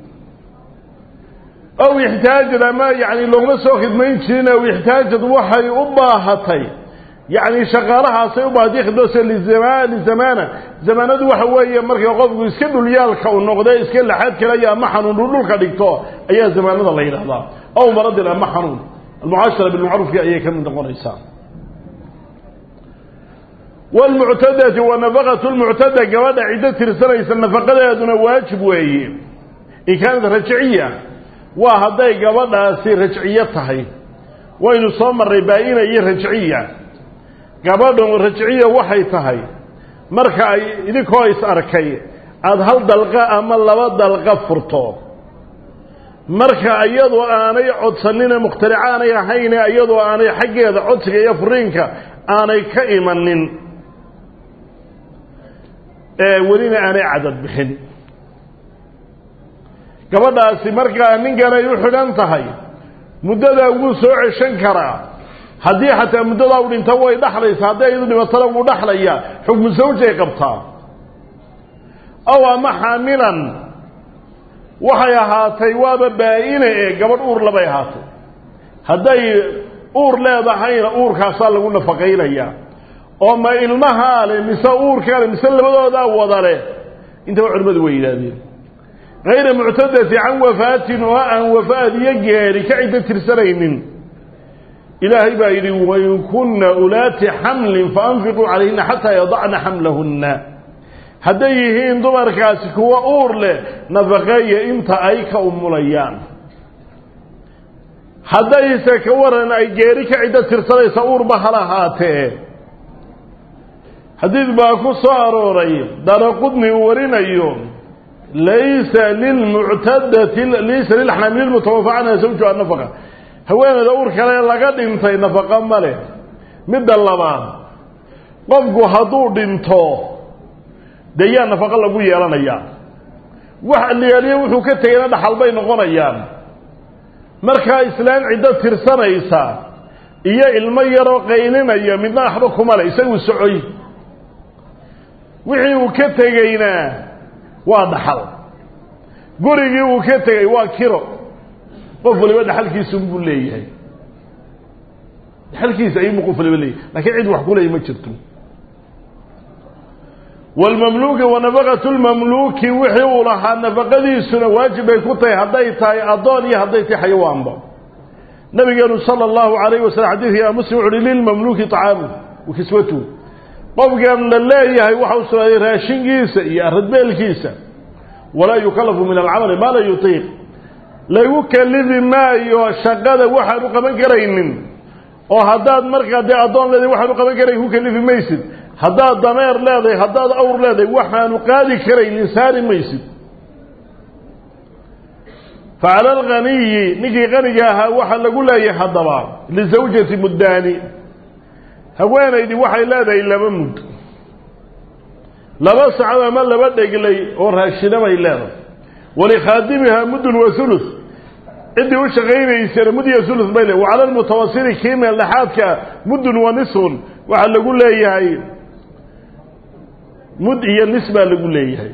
aw ixtaajad ama yani looguma soo khidmayn jirin aw ixtaajad waxay u baahatay yani shaqaalahaasay u baahatay khidmase lizama lizamaana zamaanadu waxa weeye marka qofku iska dhulyaalka u noqde iska laxaad kalaya ama xanuun dhulka dhigto ayaa zamaanada la yidhahdaa aw maradin ama xanuun almucaashara bilmacruufki ayay ka mid noqonaysaa wlmuctadati wa nafaqatu lmuctada gabadha ciddo tirsanaysa nafaqadeeduna waajib weeye in kaanat rajciya waa hadday gabadhaasi rajciyo tahay waynu soo marray baa-ina iyo rajciya gabadhan rajciya waxay tahay marka ay idinkoo is arkay aada hal dalqa ama laba dalqa furto marka iyadoo aanay codsanine mukhtalico aanay ahayne iyadoo aanay xaggeeda codsiga iyo furiinka aanay ka imanin welina aanay cadad bixin gabadhaasi markaa ninkan ay u xidhan tahay muddadaa wuu soo ceshan karaa haddii xataa muddadaa u dhinto way dhaxlaysaa haddii ayadu dhimatana wuu dhaxlayaa xukmu sawjay qabtaa ow ama xaamilan waxay ahaatay waaba baa-ine ee gabadh uur labay ahaatay hadday uur leedahayna uurkaasaa lagu nafaqaynayaa oo ma ilmahaa le mise uurkaa le mise labadoodaa wada leh intaba culimmadu way yidhaahdeen hayra muctadati can wafaatin oo aan wafaad iyo geeri ka ciddo tirsanaynin ilaahay baa yidhi wain kunna ulaati xamlin faanfiquu calayhina xataa yadacna xamlahunna hadday yihiin dumarkaasi kuwa uur leh nafaqeeya inta ay ka umulayaan haddayse ka waran ay geeri ka ciddo tirsanaysa uurba ha lahaatee xadiid baa ku soo arooray daraqudni uu warinayo laysa lilmuctadati laysa lilxnaami lilmutawafa canha zawjuha nafaqa haweeneyda uur kale laga dhintay nafaqa ma leh midda labaad qofku hadduu dhinto dee yaa nafaqo lagu yeelanayaa wax liyaaliya wuxuu ka tegayna dhaxal bay noqonayaan markaa islaan ciddo tirsanaysa iyo ilmo yaroo qaylinaya midna waxba kuma le isagu socoy wixii uu ka tegeyna waa dhaxal gurigii uu ka tegey waa kiro qof waliba dhaxalkiisun buu leeyahay dhaxalkiisa ayuunbu qof waliba leeyahay lakiin cid wax ku leeyahy ma jirto waalmamluuki wa nafaqatu lmamluuki wixii uu lahaa nafaqadiisuna waajib bay ku tahay hadday tahay addoon iyo hadday tahay xayawaanba nabigeenu sala allahu calayhi wasalam xadiidka imaam muslim wuxu uhi lilmamluuki طacaamu wa kiswatuhu qofkan la leeyahay waxa u sugnaaday raashinkiisa iyo aradbeelkiisa walaa yukallafu min alcamali maa la yutiiq lagu kalifi maayo shaqada waxaan u qaban karaynin oo haddaad markaa dee addoon leedahay waxaan u qaban karayn ku kalifi maysid haddaad dameer leedahay haddaad awr leedahay waxaanu qaadi karaynin saari maysid facala alghaniyi ninkii qaniga ahaa waxaa lagu leeyahay haddaba lisawjati muddaani haweenaydii waxay leedahay laba mud laba sacad ama laba dheglay oo raashina bay leedahay walikhaadimihaa muddun wa hulus ciddii u shaqaynaysana mud iyo hulus bay leedahay wacala almutawasili kii meel dhexaadka muddun wa nisfun waxaa lagu leeyahay mud iyo nis baa lagu leeyahay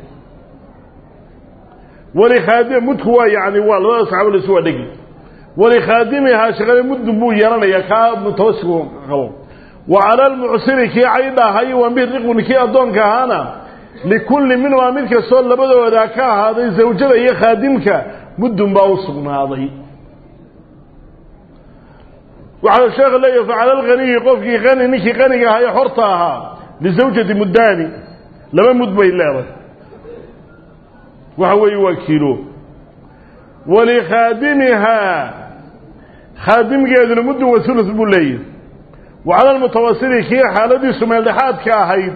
walikhaadimi mudku waa yani waa labada saxaabo lis waa dhegi walikhaadimihaa shaqada muddun buu yeelanayaa kaa mutawasiku qabo wa cala almucsiri kii caydhahay wa biriqun kii addoonka ahaana likulli minhumaa mid kastoo labadooda ka ahaaday zawjada iyo khaadimka muddun baa u sugnaaday waxaa sheekha leeyahay facala alghaniyi qofkii qani ninkii qaniga ahaa ee xorta ahaa lisawjati muddaani laba mud bay leedahay waxa weeye waa kiilo walikhaadimihaa khaadimgeeduna muddun wa hulus buu leeyahay wa cala almutawasili kii xaaladiisu meeldhexaadka ahayd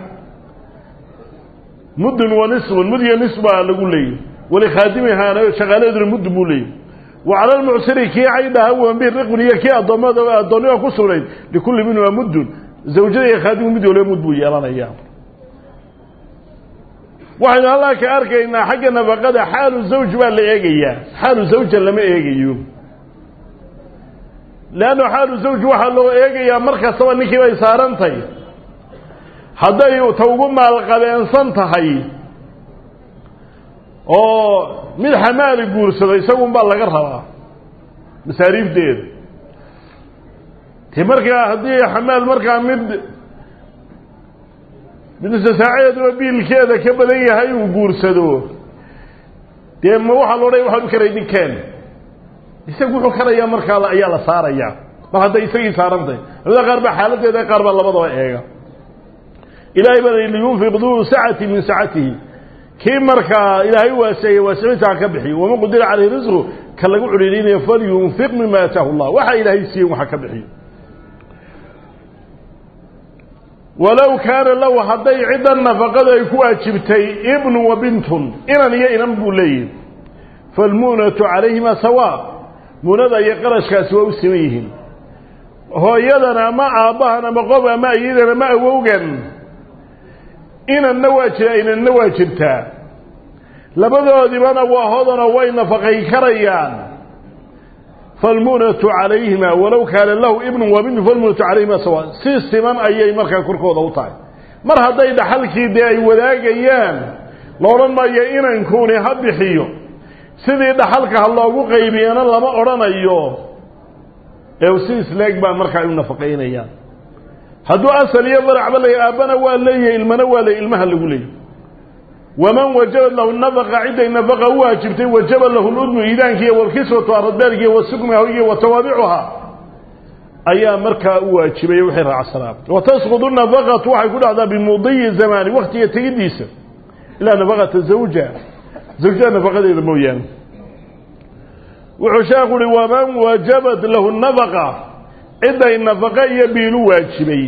muddun wa nisfun mud iyo nis baa lagu leeyahy walikhaadimihaana shaqaaladeeduna muddun buu leeyahy wa cala almucsiri kii caydhaha wambi riqun iyo kii addoommada addoonnima ku sugnayd likulli minhumaa muddun zawjada iyo khaadimu mid waliba mud buu yeelanayaa waxaynu halkaa ka arkaynaa xagga nafaqada xaalu zawj baa la eegayaa xaalu zawja lama eegayo leanno xaalu zawj waxaa loo eegayaa mar kastaba ninkii bay saarantay hadday ta ugu maalqabeensan tahay oo mid xamaali guursado isagun baa laga rabaa masaariifteeda te markaa haddii xamaal markaa mid midnusasaaceeduna biilkeeda ka badan yahay uu guursado dee ma waxaa lo odhaya waxaanu karay ninkeen isagu wuxuu karayaa markaa ayaa la saarayaa mar hadday isagii saarantahay labada qaar baa xaaladeeda qaar baa labadaba eega ilaahay baa liyunfiq duu sacati min sacatihi kii markaa ilaahay waaseeyey waasiciintaa ka bixiy waman qudira caleyhi risqu ka lagu cudhiirinayo falyunfiq mima ataahu llah waxa ilaahay siiyen waxa ka bixiyo walow kaana lahu hadday ciddan nafaqada ay ku waajibtay ibnu wa bintun inan iyo inan buu leeyihi falmu'natu calayhima sawaa muunada iyo qarashkaasi waa u siman yihiin hooyadan ama aabbahan ama qof ama ayadan ama awowgan inanna waa jira inanna waa jirtaa labadoodibana waa hodanoo way nafaqay karayaan falmunatu calayhima walow kaana lahu ibnu wabintu falmunatu calayhima sawa si siman ayay markaa korkooda u tahay mar hadday dhaxalkii dee ay wadaagayaan la odhan maayo inankuuni ha bixiyo sidii dhaxalka ha loogu qaybiyana lama odhanayo ee si isleeg baa markaa u nafaqaynayaan hadduu asal iyo faracba lay aabbana waa leeyahay ilmana waa leey ilmaha lagu leeyay waman wajabad lahu nafaqa cidday nafaqa u waajibtay wajaba lahu ludnu iidaankiiyo walkiswatu aradbeelkiiyo wasukmiha wa tawaabicuha ayaa markaa u waajibaya wixii raacsanaa wa tasqudu nafaqatu waxay ku dhacdaa bimudiyi zamaani waktiga tegidiisa ilaa nafaqata zawja zawjada nafaqadeeda mooyaane wuxuu sheekhu uhi waman wajabat lahu nafaqa ciday nafaqa iyo biilu waajibay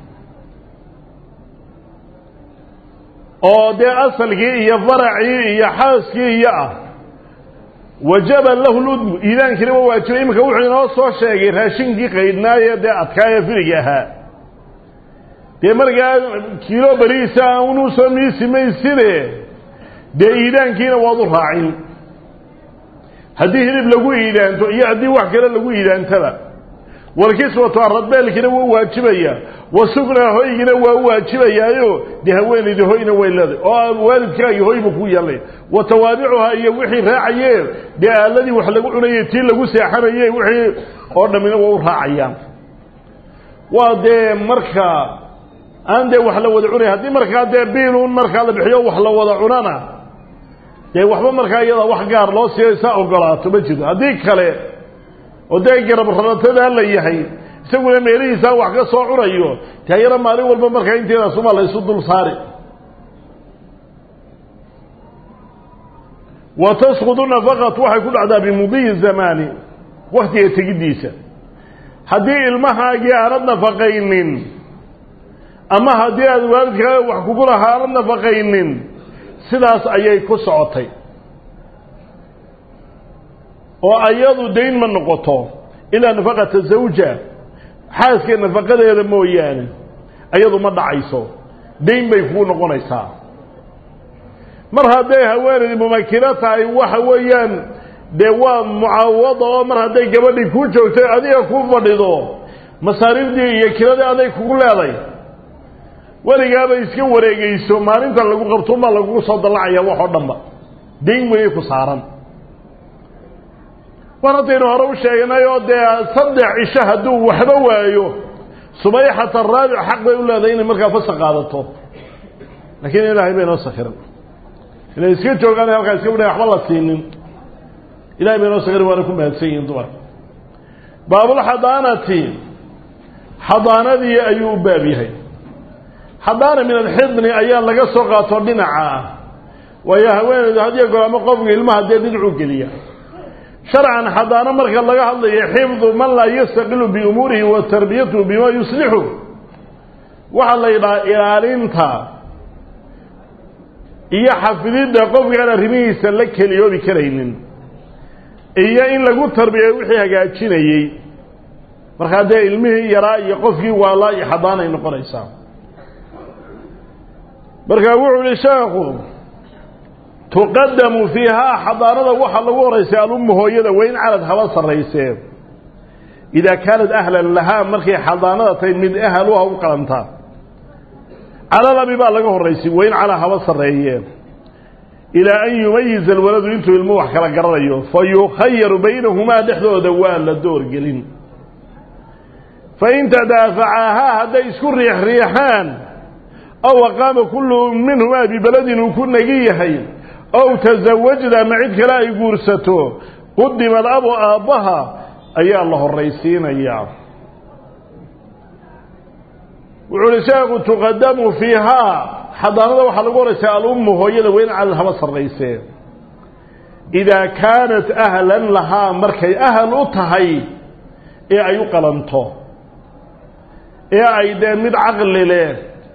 oo dee asalkii iyo faracii iyo xaaskii iyo ah wajaba lahu ludmu iidaankiina waa waajibay iminka wuxuu inoo soo sheegay raashinkii qaydhnaaye dee adkaaya filiga ahaa dee markaa kiilo beriisa aanu soo miisi mayside dee iidaankiina waad u raacin haddii hilib lagu iidaanto iyo haddii wax kale lagu iidaantaba walkiswatu aradbeelkiina wuu waajibaya wasugna hoygina waa u waajibayaayo dee haweenayda hoyna way leedahay oo waalidkaagi hoyba ku yaallay wa tawaabicuhaa iyo wixii raacayee dee aaladii wax lagu cunayey tii lagu seexanayey wixii oo dhammina waa u raacayaan waa dee marka aan dee wax la wada cunay haddii markaa dee biiluun markaa la bixiyo wax la wada cunana dee waxba markaa iyada wax gaar loo siiyo saa ogolaato ma jirto haddii kale oo dee garab raratadaa la yahay isaguna meelihiisaa wax ka soo cunayo taayaro maalin walba markaa inteedaasuma la isu dul saari wa tasqudu nafaqatu waxay ku dhacdaa bimudiyi zamaani waktiga tegiddiisa haddii ilmahaagii aanad nafaqaynin ama haddii aad waalidkaaga wax kugu lahaa aanad nafaqaynin sidaas ayay ku socotay oo ayadu dayn ma noqoto ilaa nafaqata zawja xaaska nafaqadeeda mooyaane ayadu ma dhacayso dayn bay kugu noqonaysaa mar hadday haweenaydi mumakino tahay waxa weeyaan dee waa mucaawada oo mar hadday gabadhii kuu joogtay adiga ku fadhido masaariifdii iyo kiradii aday kugu leeday weligaaba iska wareegayso maalinta lagu qabtumaa lagugu soo dallacaya wax oo dhanba dayn weeye ku saaran war haddaynu hore u sheegnay oo dee saddex cisho hadduu waxba waayo subayxata raabic xaq bay u leedahay inay markaa fasa qaadato laakiin ilaahay bay noo sakiran inay iska joogaan halkaa iska wadha waxba la siinin ilahay bay noo sakiran waana ku mahadsan yihiin dumarka baabulxadaanati xadaanadii ayuu u baab yahay xadaana min alxidni ayaa laga soo qaato dhinaca waayo haweeneydu hadiyo goor ama qofka ilmaha dee dhinacuu geliya sharcan xadaano marka laga hadlayo xifdu man laa yastaqilu biumuurihi wa tarbiyatuhu bima yuslixu waxaa la yidhaha ilaalinta iyo xafididda qofkaan arrimihiisa la keliyoobi karaynin iyo in lagu tarbiyayo wixii hagaajinayey markaa dee ilmihii yaraa iyo qofkii waalaa iyo xadaanay noqonaysaa markaa wuxuu yihi sheekhu tuqadamu fiihaa xadaanada waxaa lagu horaysay alummu hooyada wayn calad haba sarraysee idaa kaanad ahlan lahaa markay xadaanada tahay mid ahal u ah u qalantaa calalabi baa laga horraysay wayn calaa haba sarreeyee ilaa an yumayiza alwaladu intuu ilmu wax kala garanayo fa yukhayaru baynahumaa dhexdooda waa la doorgelin fain tadaafacaahaa hadday isku riixriixaan aw aqaama kullu minhumaa bibeladin uu ku nagi yahay ow tasawajda ama cid kale ay guursato qudima alabu aabbaha ayaa la horraysiinayaa wuxuu uhi sheekhu tuqadamu fiihaa xadaanada waxaa lagu horaysaa alummu hooyada weyn calal haba sarraysee idaa kaanat ahlan lahaa markay ahal u tahay ee ay u qalanto ee ay dee mid caqli leh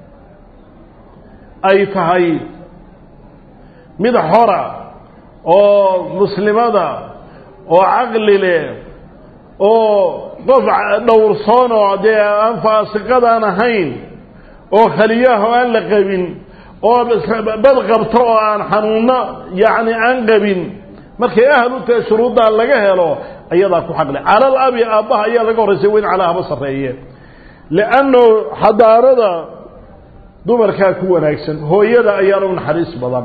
ay tahay mid xora oo muslimada oo caqli leh oo qof dhowrsoon oo dee aan faasiqadaan ahayn oo khaliyaah oo aan la qabin oo bad qabto oo aan xanuunno yacni aan qabin markay ahal u tahay shuruuddaa laga helo ayadaa ku xaqle calal abi aabbaha ayaa laga horraysay weyn calaa haba sarreeye liannu xadaarada dumarkaa ku wanaagsan hooyada ayaana u naxariis badan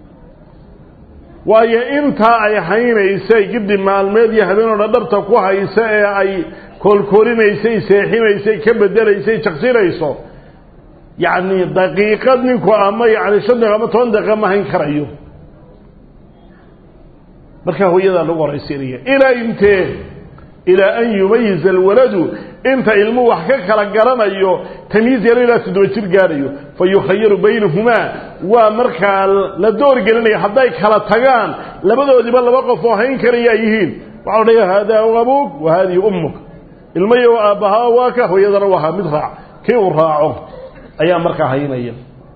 waayo intaa ay haynaysay gidi maalmeed iyo habeen oo dhan dhabta ku haysa ee ay koolkoolinaysay seexinaysay ka bedelaysay jaqsinayso yacni daqiiqad ninku ama yani shan daqiiqa ama toban daqiiqa ma hayn karayo markaa hooyadaa lagu horaysiinaya ilaa intee ilaa an yumayiza alwaladu inta ilmuhu wax ka kala garanayo tamyiiz yaro ilaa toddoba jir gaadhayo fa yukhayaru baynahumaa waa markaa la doorgelinaya hadday kala tagaan labadoodiiba laba qof oo hayn karaya yihiin waxaa odhaya haadaa abuuk wa haadihi ummuk ilmayo aabbahaa waa ka hooyadana waa ha mid raac kii uu raaco ayaa markaa haynaya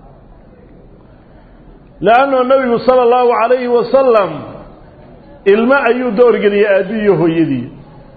leannu nabigu sala allahu calayhi wasalam ilmo ayuu doorgeliyay aabbi iyo hooyadii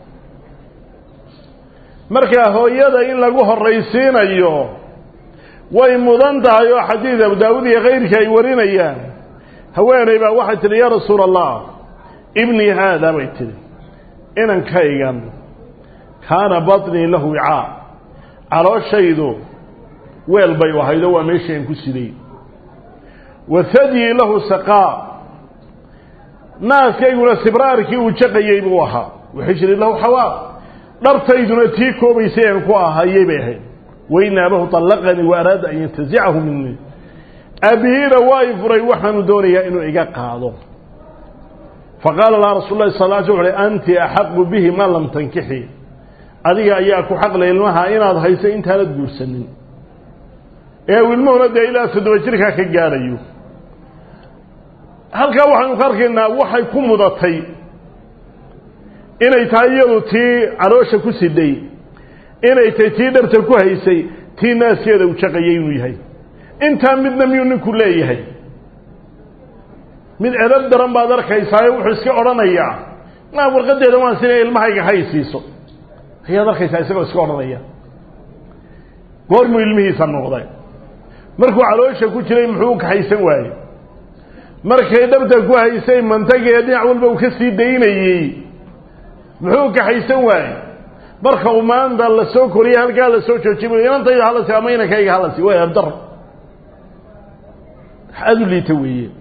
marka hooyada in lagu horraysiinayo way mudan tahay oo xadiid abu daawud iyo kayrka ay warinayaan haweeney baa waxay tidhi yaa rasuula allah ibnii haada bay tidhi inankaygan kaana batnii lahu wicaa calooshaydu weel bay u ahaydoo waa meeshaan ku siday wa hadyii lahu saqaa naaskayguna sibraarkii uu jaqayey buu ahaa waxijri lahu xawaa dhartayduna tii koobaysay aan ku ahayey bay ahayd waina abahu طallaqanii wa araada an yantazicahu minii aabihiina waa i furay waxaanu doonayaa inuu iga qaado faqaala laha rasul lahi sal l sl anti axaqu bihi ma lam tankixi adiga ayaa ku xaqlay ilmaha inaad hayso intaanad guursanin ee uu ilmuhuna dee ilaa toddoba jirkaa ka gaadhayo halkaa waxaynu ka arkaynaa waxay ku mudatay inay tahay iyadu tii caloosha ku sidhay inay tahay tii dharta ku haysay tii naaskeeda uu jaqayay inuu yahay intaa midna miyuu ninku leeyahay mid edab daran baad arkaysaayo wuxuu iska odhanayaa maa warqadeeda waan sinay ilmahayga hay siiso ayaad arkaysaa isagoo iska odhanaya goormuu ilmihiisa noqday markuu caloosha ku jiray muxuu kaxaysan waaye markay dhabta ku haysay mantagee dhinac walba uu ka sii daynayey muxuu kaxaysan waaye marka uu maanta la soo koriyey halkaa la soo joojiyay inantayda hala si ama inankayga hala si waa abdar aada u liita weeye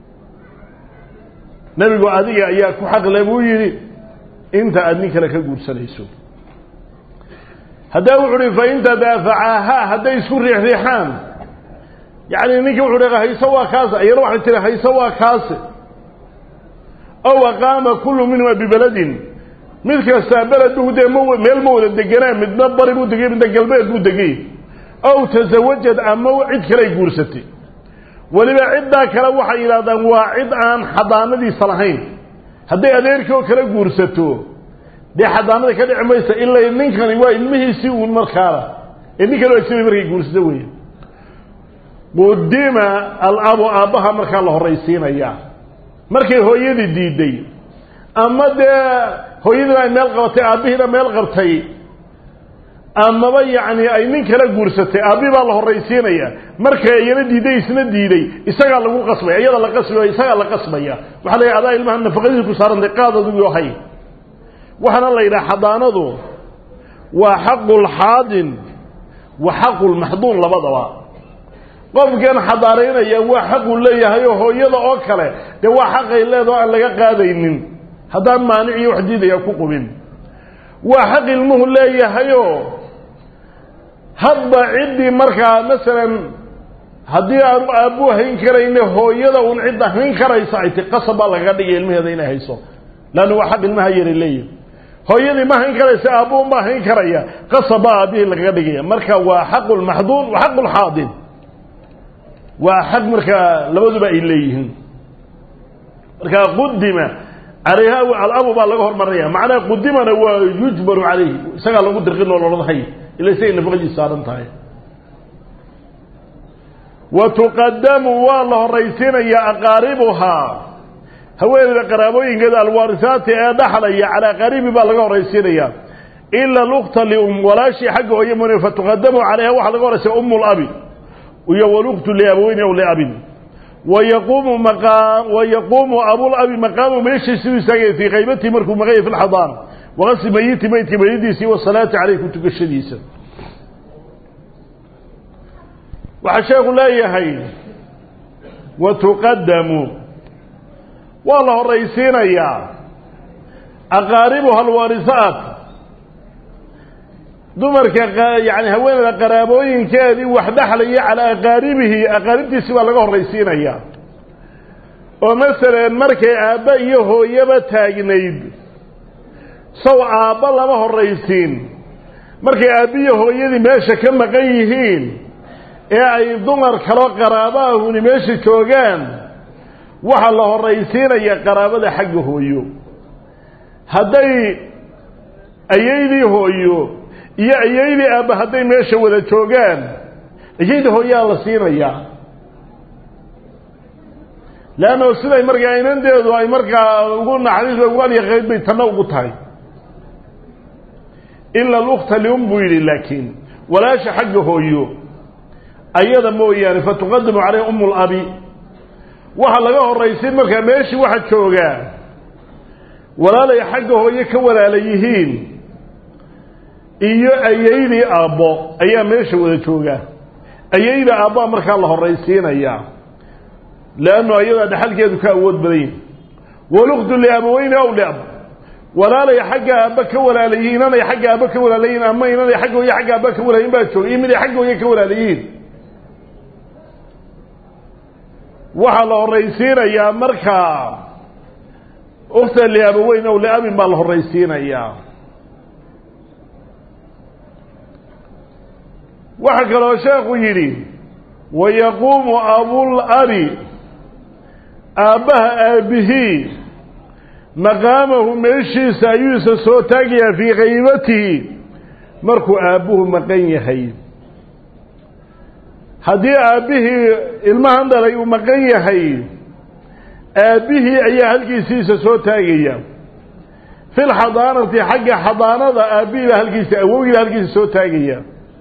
nebigu adiga ayaa ku xaqle buu yidhi inta aada nin kale ka guursanayso haddaa wuxu uhi fa in tadaafacaha hadday isku riixriixaan yacni ninkii wuxu uhi hayso waa kaase iyana waxay tiri hayso waa kaase ow aqaama kullu minhuma bibeladin mid kastaa beled buu dee ma meel ma wada deganaa midna bari buu degay midna galbeed buu degay ow tasawajad ama cid kaley guursatay weliba ciddaa kale waxay yidhahdaan waa cid aan xadaanadiisa lahayn hadday adeerkii oo kale guursato dee xadaanada ka dhici maysa ilaa ninkani waa ilmihiisii uun markaana ee nin kale ajnabi markay guursato weeye qudima alabu aabbaha markaa la horraysiinayaa markay hooyadii diiday ama dee hooyadiina ay meel qabatay aabbihiina meel qabtay amaba yacni ay nin kala guursatay aabbi baa la horraysiinaya markay iyana diiday isna diiday isagaa lagu qasbaya iyada la qasbaya isagaa la qasbaya waxaa la yidhi adaa ilmaha nafaqadiisa ku saarantay qaad adigu hay waxaana la yidhaha xadaanadu waa xaqulxaadin wa xaqulmaxduun labadaba qofkan xadaaraynaya waa xaquu leeyahay oo hooyada oo kale dee waa xaqay leedaho aan laga qaadaynin haddaan maanic iyo wax diidaya ku qubin waa xaq ilmuhu leeyahayoo hadba ciddii markaa masalan haddii aanu aabbu hayn karayne hooyada uun cidda hayn karaysa ay ti qasab baa lagaga dhigaya ilmaheeda inay hayso leanna waa xaq ilmaha yaray leeyahay hooyadii ma hayn karaysa aabbuun baa hayn karaya qasab baa aabbihii lagaga dhigaya marka waa xaqu lmaxduun wa xaqu lxaadin waa xaq markaa labaduba ay leeyihiin markaa qudima calayha alabu baa laga hormarinaya macnaha qudimana waa yujbaru calayhi isagaa lagu dirqin oo lodhadahay ila isagay nafaqadiisu saaran tahay wa tuqadamu waa la horraysiinayaa aqaaribuhaa haweeneyda qaraabooyinkeeda alwaarisaati ee dhaxlaya calaa qariibi baa laga horraysiinayaa ila lukta lium walaashii xagga hooye mone fatuqadamu calayha waxaa laga horraysiya umu labi iyo waluktu liabaweyni aw liabin wayaquumu maqaa wayaquumu abulabi maqaamu meeshiisi u istaagaya fii qaybatihi markuu maqanya fi lxadaan waqasli mayiti meydka mayadiisii wasalaati caleyh ku tukashadiisa waxaa sheekhu leeyahay wa tuqadamu waa la horaysiinayaa aqaaribuha alwaarisaat dumarka yani haweeneyda qaraabooyinkeedii wax dhexlaya calaa aqaaribihi aqaaribtiisi baa laga horraysiinayaa oo masalan markay aabba iyo hooyaba taagnayd sow aabba lama horraysiin markay aabbiyo hooyadii meesha ka maqan yihiin ee ay dumar kaloo qaraabo ahuni meesha joogaan waxaa la horraysiinaya qaraabada xagga hooyo hadday ayaydii hooyo iyo ayaydii aabba hadday meesha wada joogaan ayaydii hooyaa la siinayaa leanno siday markaa inandeedu ay markaa ugu naxariis ugu alyaqayd bay tanna ugu tahay ila alukta lium buu yidhi laakiin walaasha xagga hooyo ayada mooyaane fatuqadamu caleyha umu labi waxaa laga horraysiin markaa meeshii waxa joogaa walaalay xagga hooye ka walaala yihiin iyo ayaydii aabbo ayaa meesha wada jooga ayayda aabbaa markaa la horraysiinayaa leannu ayadaa dhexalkeedu ka awood badanyi walukdu liabaweyni aw liab walaalay xagga aabba ka walaalayihiin inanay xagga aabba ka walaalayihiin ama inanay xagga hooye xagga aabba ka walaalayihin baa jooga iyo miday xagga hooye ka walaalayihiin waxaa la horraysiinayaa markaa ukhta liabaweyn aw liabin baa la horraysiinayaa waxaa kaloo sheekhu yidhi wayaquumu abul abi aabbaha aabbihii maqaamahu meeshiisa ayuu isa soo taagayaa fii kaybatihi markuu aabbuhu maqan yahay haddii aabbihii ilmahan dhalay uu maqan yahay aabbihii ayaa halkiisiisa soo taagaya fi lxadaanati xagga xadaanada aabbihii baa halkiisa awowgii baa halkiisa soo taagaya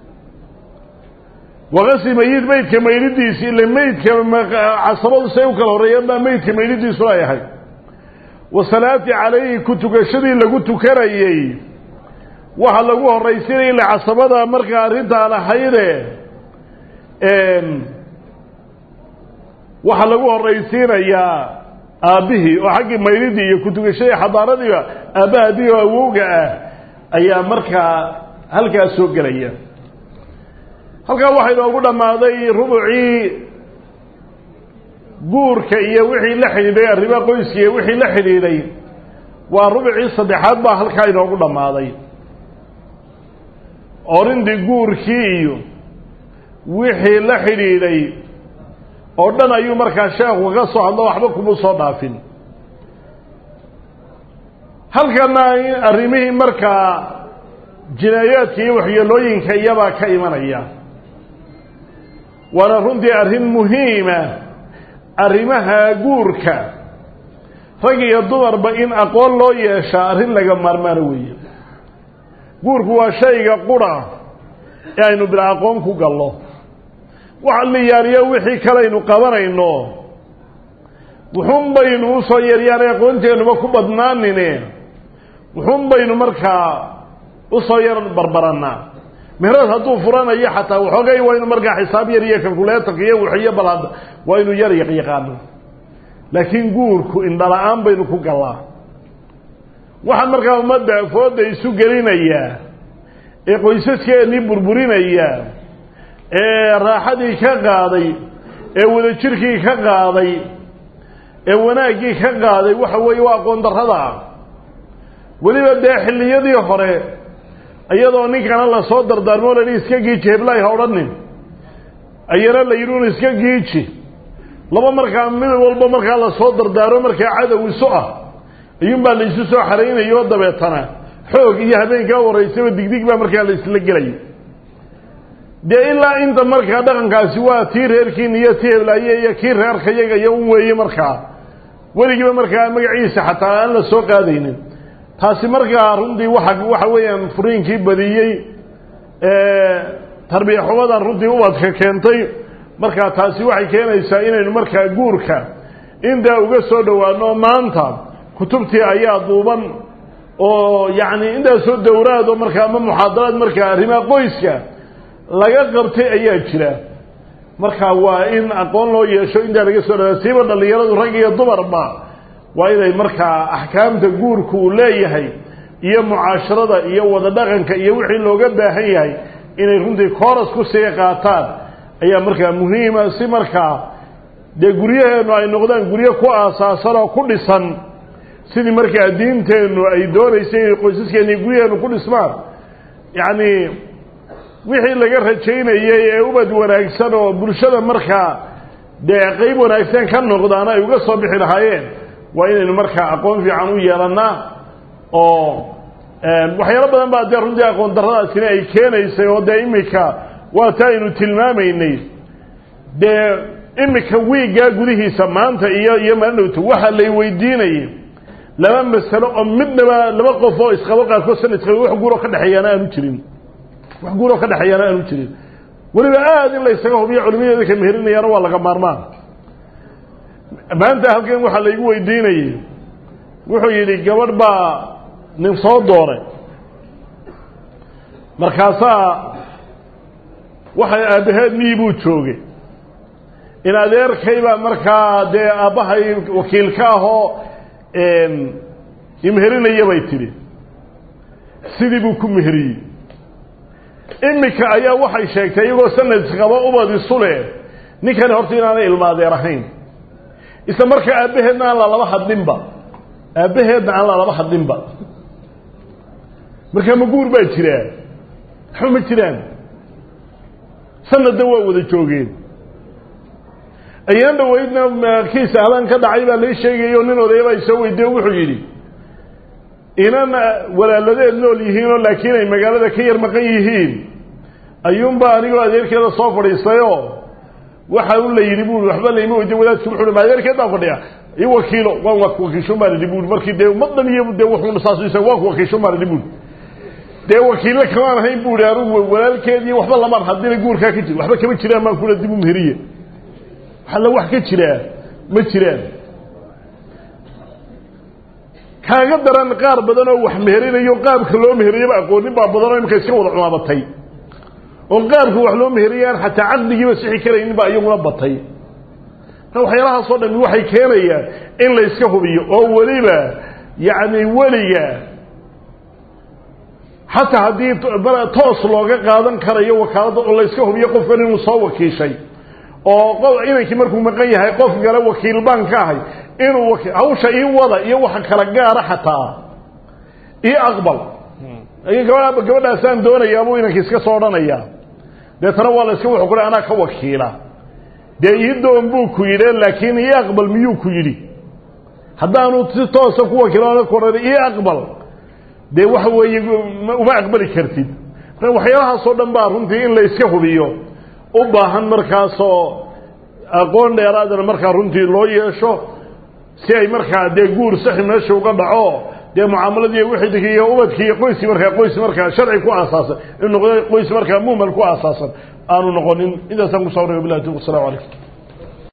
waqasi mayid meydka maylidiisi ile meydka casabadu say u kala horreeyaan baa meydka maylidiisu ay ahay wa salaati calayhi ku tukashadii lagu tukanayey waxaa lagu horraysiinaya ila casabada markaa arrintaa lahayde waxaa lagu horraysiinayaa aabbihii oo xaggii maydidii iyo kutugashadii xadaaradiiba aabbaha aabihii oo awowga ah ayaa markaa halkaas soo gelaya halkaa waxaa inoogu dhammaaday rubucii guurka iyo wixii la xidhiidhay arrimaha qoyska iyo wixii la xidhiidhay waa rubucii saddexaad baa halkaa inoogu dhammaaday orindii guurkii iyo wixii la xidhiidhay oo dhan ayuu markaa sheekhu kaga soo hadlo waxba kuma soo dhaafin halkana arrimihii markaa jinaayaadka iyo waxyeelooyinka iyabaa ka imanaya waana runtii arrin muhiima arrimaha guurka rag iyo dumarba in aqoon loo yeeshaa arrin laga maarmaano weeye guurku waa shayga qura ee aynu bila aqoon ku gallo waxa liyaariya wixii kalaynu qabanayno wuxun baynu usoo yaryaanay aqoonteennuba ku badnaanine wuxun baynu markaa usoo yar barbarannaa meherad hadduu furanayo xataa waxoogay waynu markaa xisaab yar iyo kalkuleetarka iyo wixiyo balad waynu yar yaqyaqaano laakiin guurku indhala-aan baynu ku gallaa waxaan markaa ummadda fooda isu gelinayaa ee qoysaskeennii burburinaya ee raaxadii ka qaaday ee wadajirkii ka qaaday ee wanaaggii ka qaaday waxa weeye waa aqoon darrada weliba dee xilliyadii hore iyadoo ninkana lasoo dardaarmo o lahi iska giiji heblaay ha odhanin ayana la yidhi un iska giiji laba markaa mid walba markaa lasoo dardaaro markaa cadow isu ah iyuunbaa la isu soo xaraynayo dabeetana xoog iyo habeenkaa waraysaba digdig baa markaa la isla gelayo dee ilaa inta markaa dhaqankaasi waa tii reerkiin iyo tii heblaaye iyo kii reerka yaga iyo un weeye markaa weligiiba markaa magaciisa xataa aan la soo qaadaynin taasi markaa runtii waa waxa weeyaan furiinkii badiyey tarbiya xumadan runtii ubadka keentay markaa taasi waxay keenaysaa inaynu markaa guurka intaa uga soo dhowaano maanta kutubtii ayaa duuban oo yacni intaasoo dowraado markaa ama muxaadaraad markaa arrimaha qoyska laga qabtay ayaa jira marka waa in aqoon loo yeesho intaa laga soo dhawaado siiba dhallinyaradu rag iyo dumarba waa inay markaa axkaamta guurku uu leeyahay iyo mucaasharada iyo wada dhaqanka iyo wixii looga baahan yahay inay runtii kooras ku sii qaataan ayaa markaa muhiima si markaa dee guryaheennu ay noqdaan guryo ku aasaasan oo ku dhisan sidii markaa diinteennu ay doonaysay inay qoysaskeeni guryaheennu ku dhismaan yacni wixii laga rajaynayey ee ubad wanaagsan oo bulshada markaa dee qeyb wanaagsan ka noqdaan ay uga soo bixi lahaayeen waa inaynu markaa aqoon fiican u yeelannaa oo waxyaalo badan baa dee runtii aqoon darradaasina ay keenaysay oo dee imika waa ta aynu tilmaamaynay dee imika wiiggaa gudihiisa maanta iyo iyo maalidhowta waxaa lay weydiinayay laba masalo oo midnaba laba qof oo isqabo qaarkood sana isqabo wax guuroo ka dhexeeyaana aanu jirin wax guuroo ka dhexeeyaana aanu jirin weliba aada in laysaga hubiyo culimadeeda ka meherinayaana waa laga maarmaan maanta halkan waxaa laygu weydiinayay wuxuu yidhi gabadh baa nin soo dooray markaasaa waxay aabbaheed mii buu joogay in adeerkay baa markaa dee aabbahay wakiilka ahoo imeherinaya bay tidhi sidii buu ku meheriyey imika ayaa waxay sheegtay iyagoo sanad isqabo ubad isu leh ninkani horta inaanay ilma adeer ahayn isla markaa aabbaheedna aan lalaba hadlinba aabbaheedna aan lalaba hadlinba markaa ma guur baa jiraa waxba ma jiraan sanadna waa wada joogeen ayaan dhaweydna kiis ahlan ka dhacay baa lai sheegayo nin odaya baa isoo weydiiye wuxuu yidhi inan walaaladeed nool yihiinoo laakiin ay magaalada ka yar maqan yihiin ayuunbaa anigoo adeerkeeda soo fadhiistayoo waxa u la yidhi bui waxba layma weydiin wadaadki wuxu ma adeerkeed baan fadhiya i wakiilo waan wakiishun baan idhi bui markii dee ummadan iyo dee wuxuuna saas waan ku wakiishun baan idhi bui dee wakiilo kamaan ahayn bu ihi anugu walaalkeedii waxba lamaan hadina guurkaa ka jir waxba kama jiraan baan kula dib u meheriye alla wax ka jiraa ma jiraan kaaga daran qaar badan oo wax meherinayo qaabka loo meheriyaba aqoonin baa badanoo imika iska wada cumaabatay oon qaabka wax loo meheriyaan xataa caqdigiiba sixi karaynin baa iyaguna batay marka waxyaalahaasoo dhami waxay keenayaan in la yska hubiyo oo weliba yacni weliga xataa haddii toos looga qaadan karayo wakaaladda oo la yska hubiyo qofkan inuu soo wakiishay oo inankii markuu maqan yahay qof kale wakiil baan ka ahay inuu hawsha ii wada iyo waxa kala gaara xataa ii aqbal gabadha gabadhaasaan doonayaabuu inankii iska soo odhanayaa deetana waa la iska wuxuu ku anaa ka wakiila dee ii doon buu ku yidhi laakiin ii aqbal miyuu ku yidhi haddaanu si toosa ku wakiilana ku odhan ii aqbal dee waxa weeye uma aqbali kartid marka waxyaalahaasoo dhan baa runtii in la iska hubiyo u baahan markaasoo aqoon dheeraadana markaa runtii loo yeesho si ay markaa dee guur saxi meesha uga dhaco dee mucaamaladiiy wixii iyo ubadkii iyo qoyskii markaa qoys markaa sharci ku aasaasan in noqdo qoys markaa muhmal ku aasaasan aanu noqonin intaasaan kusoo warray wabillahi tawfiq assalamu calaykum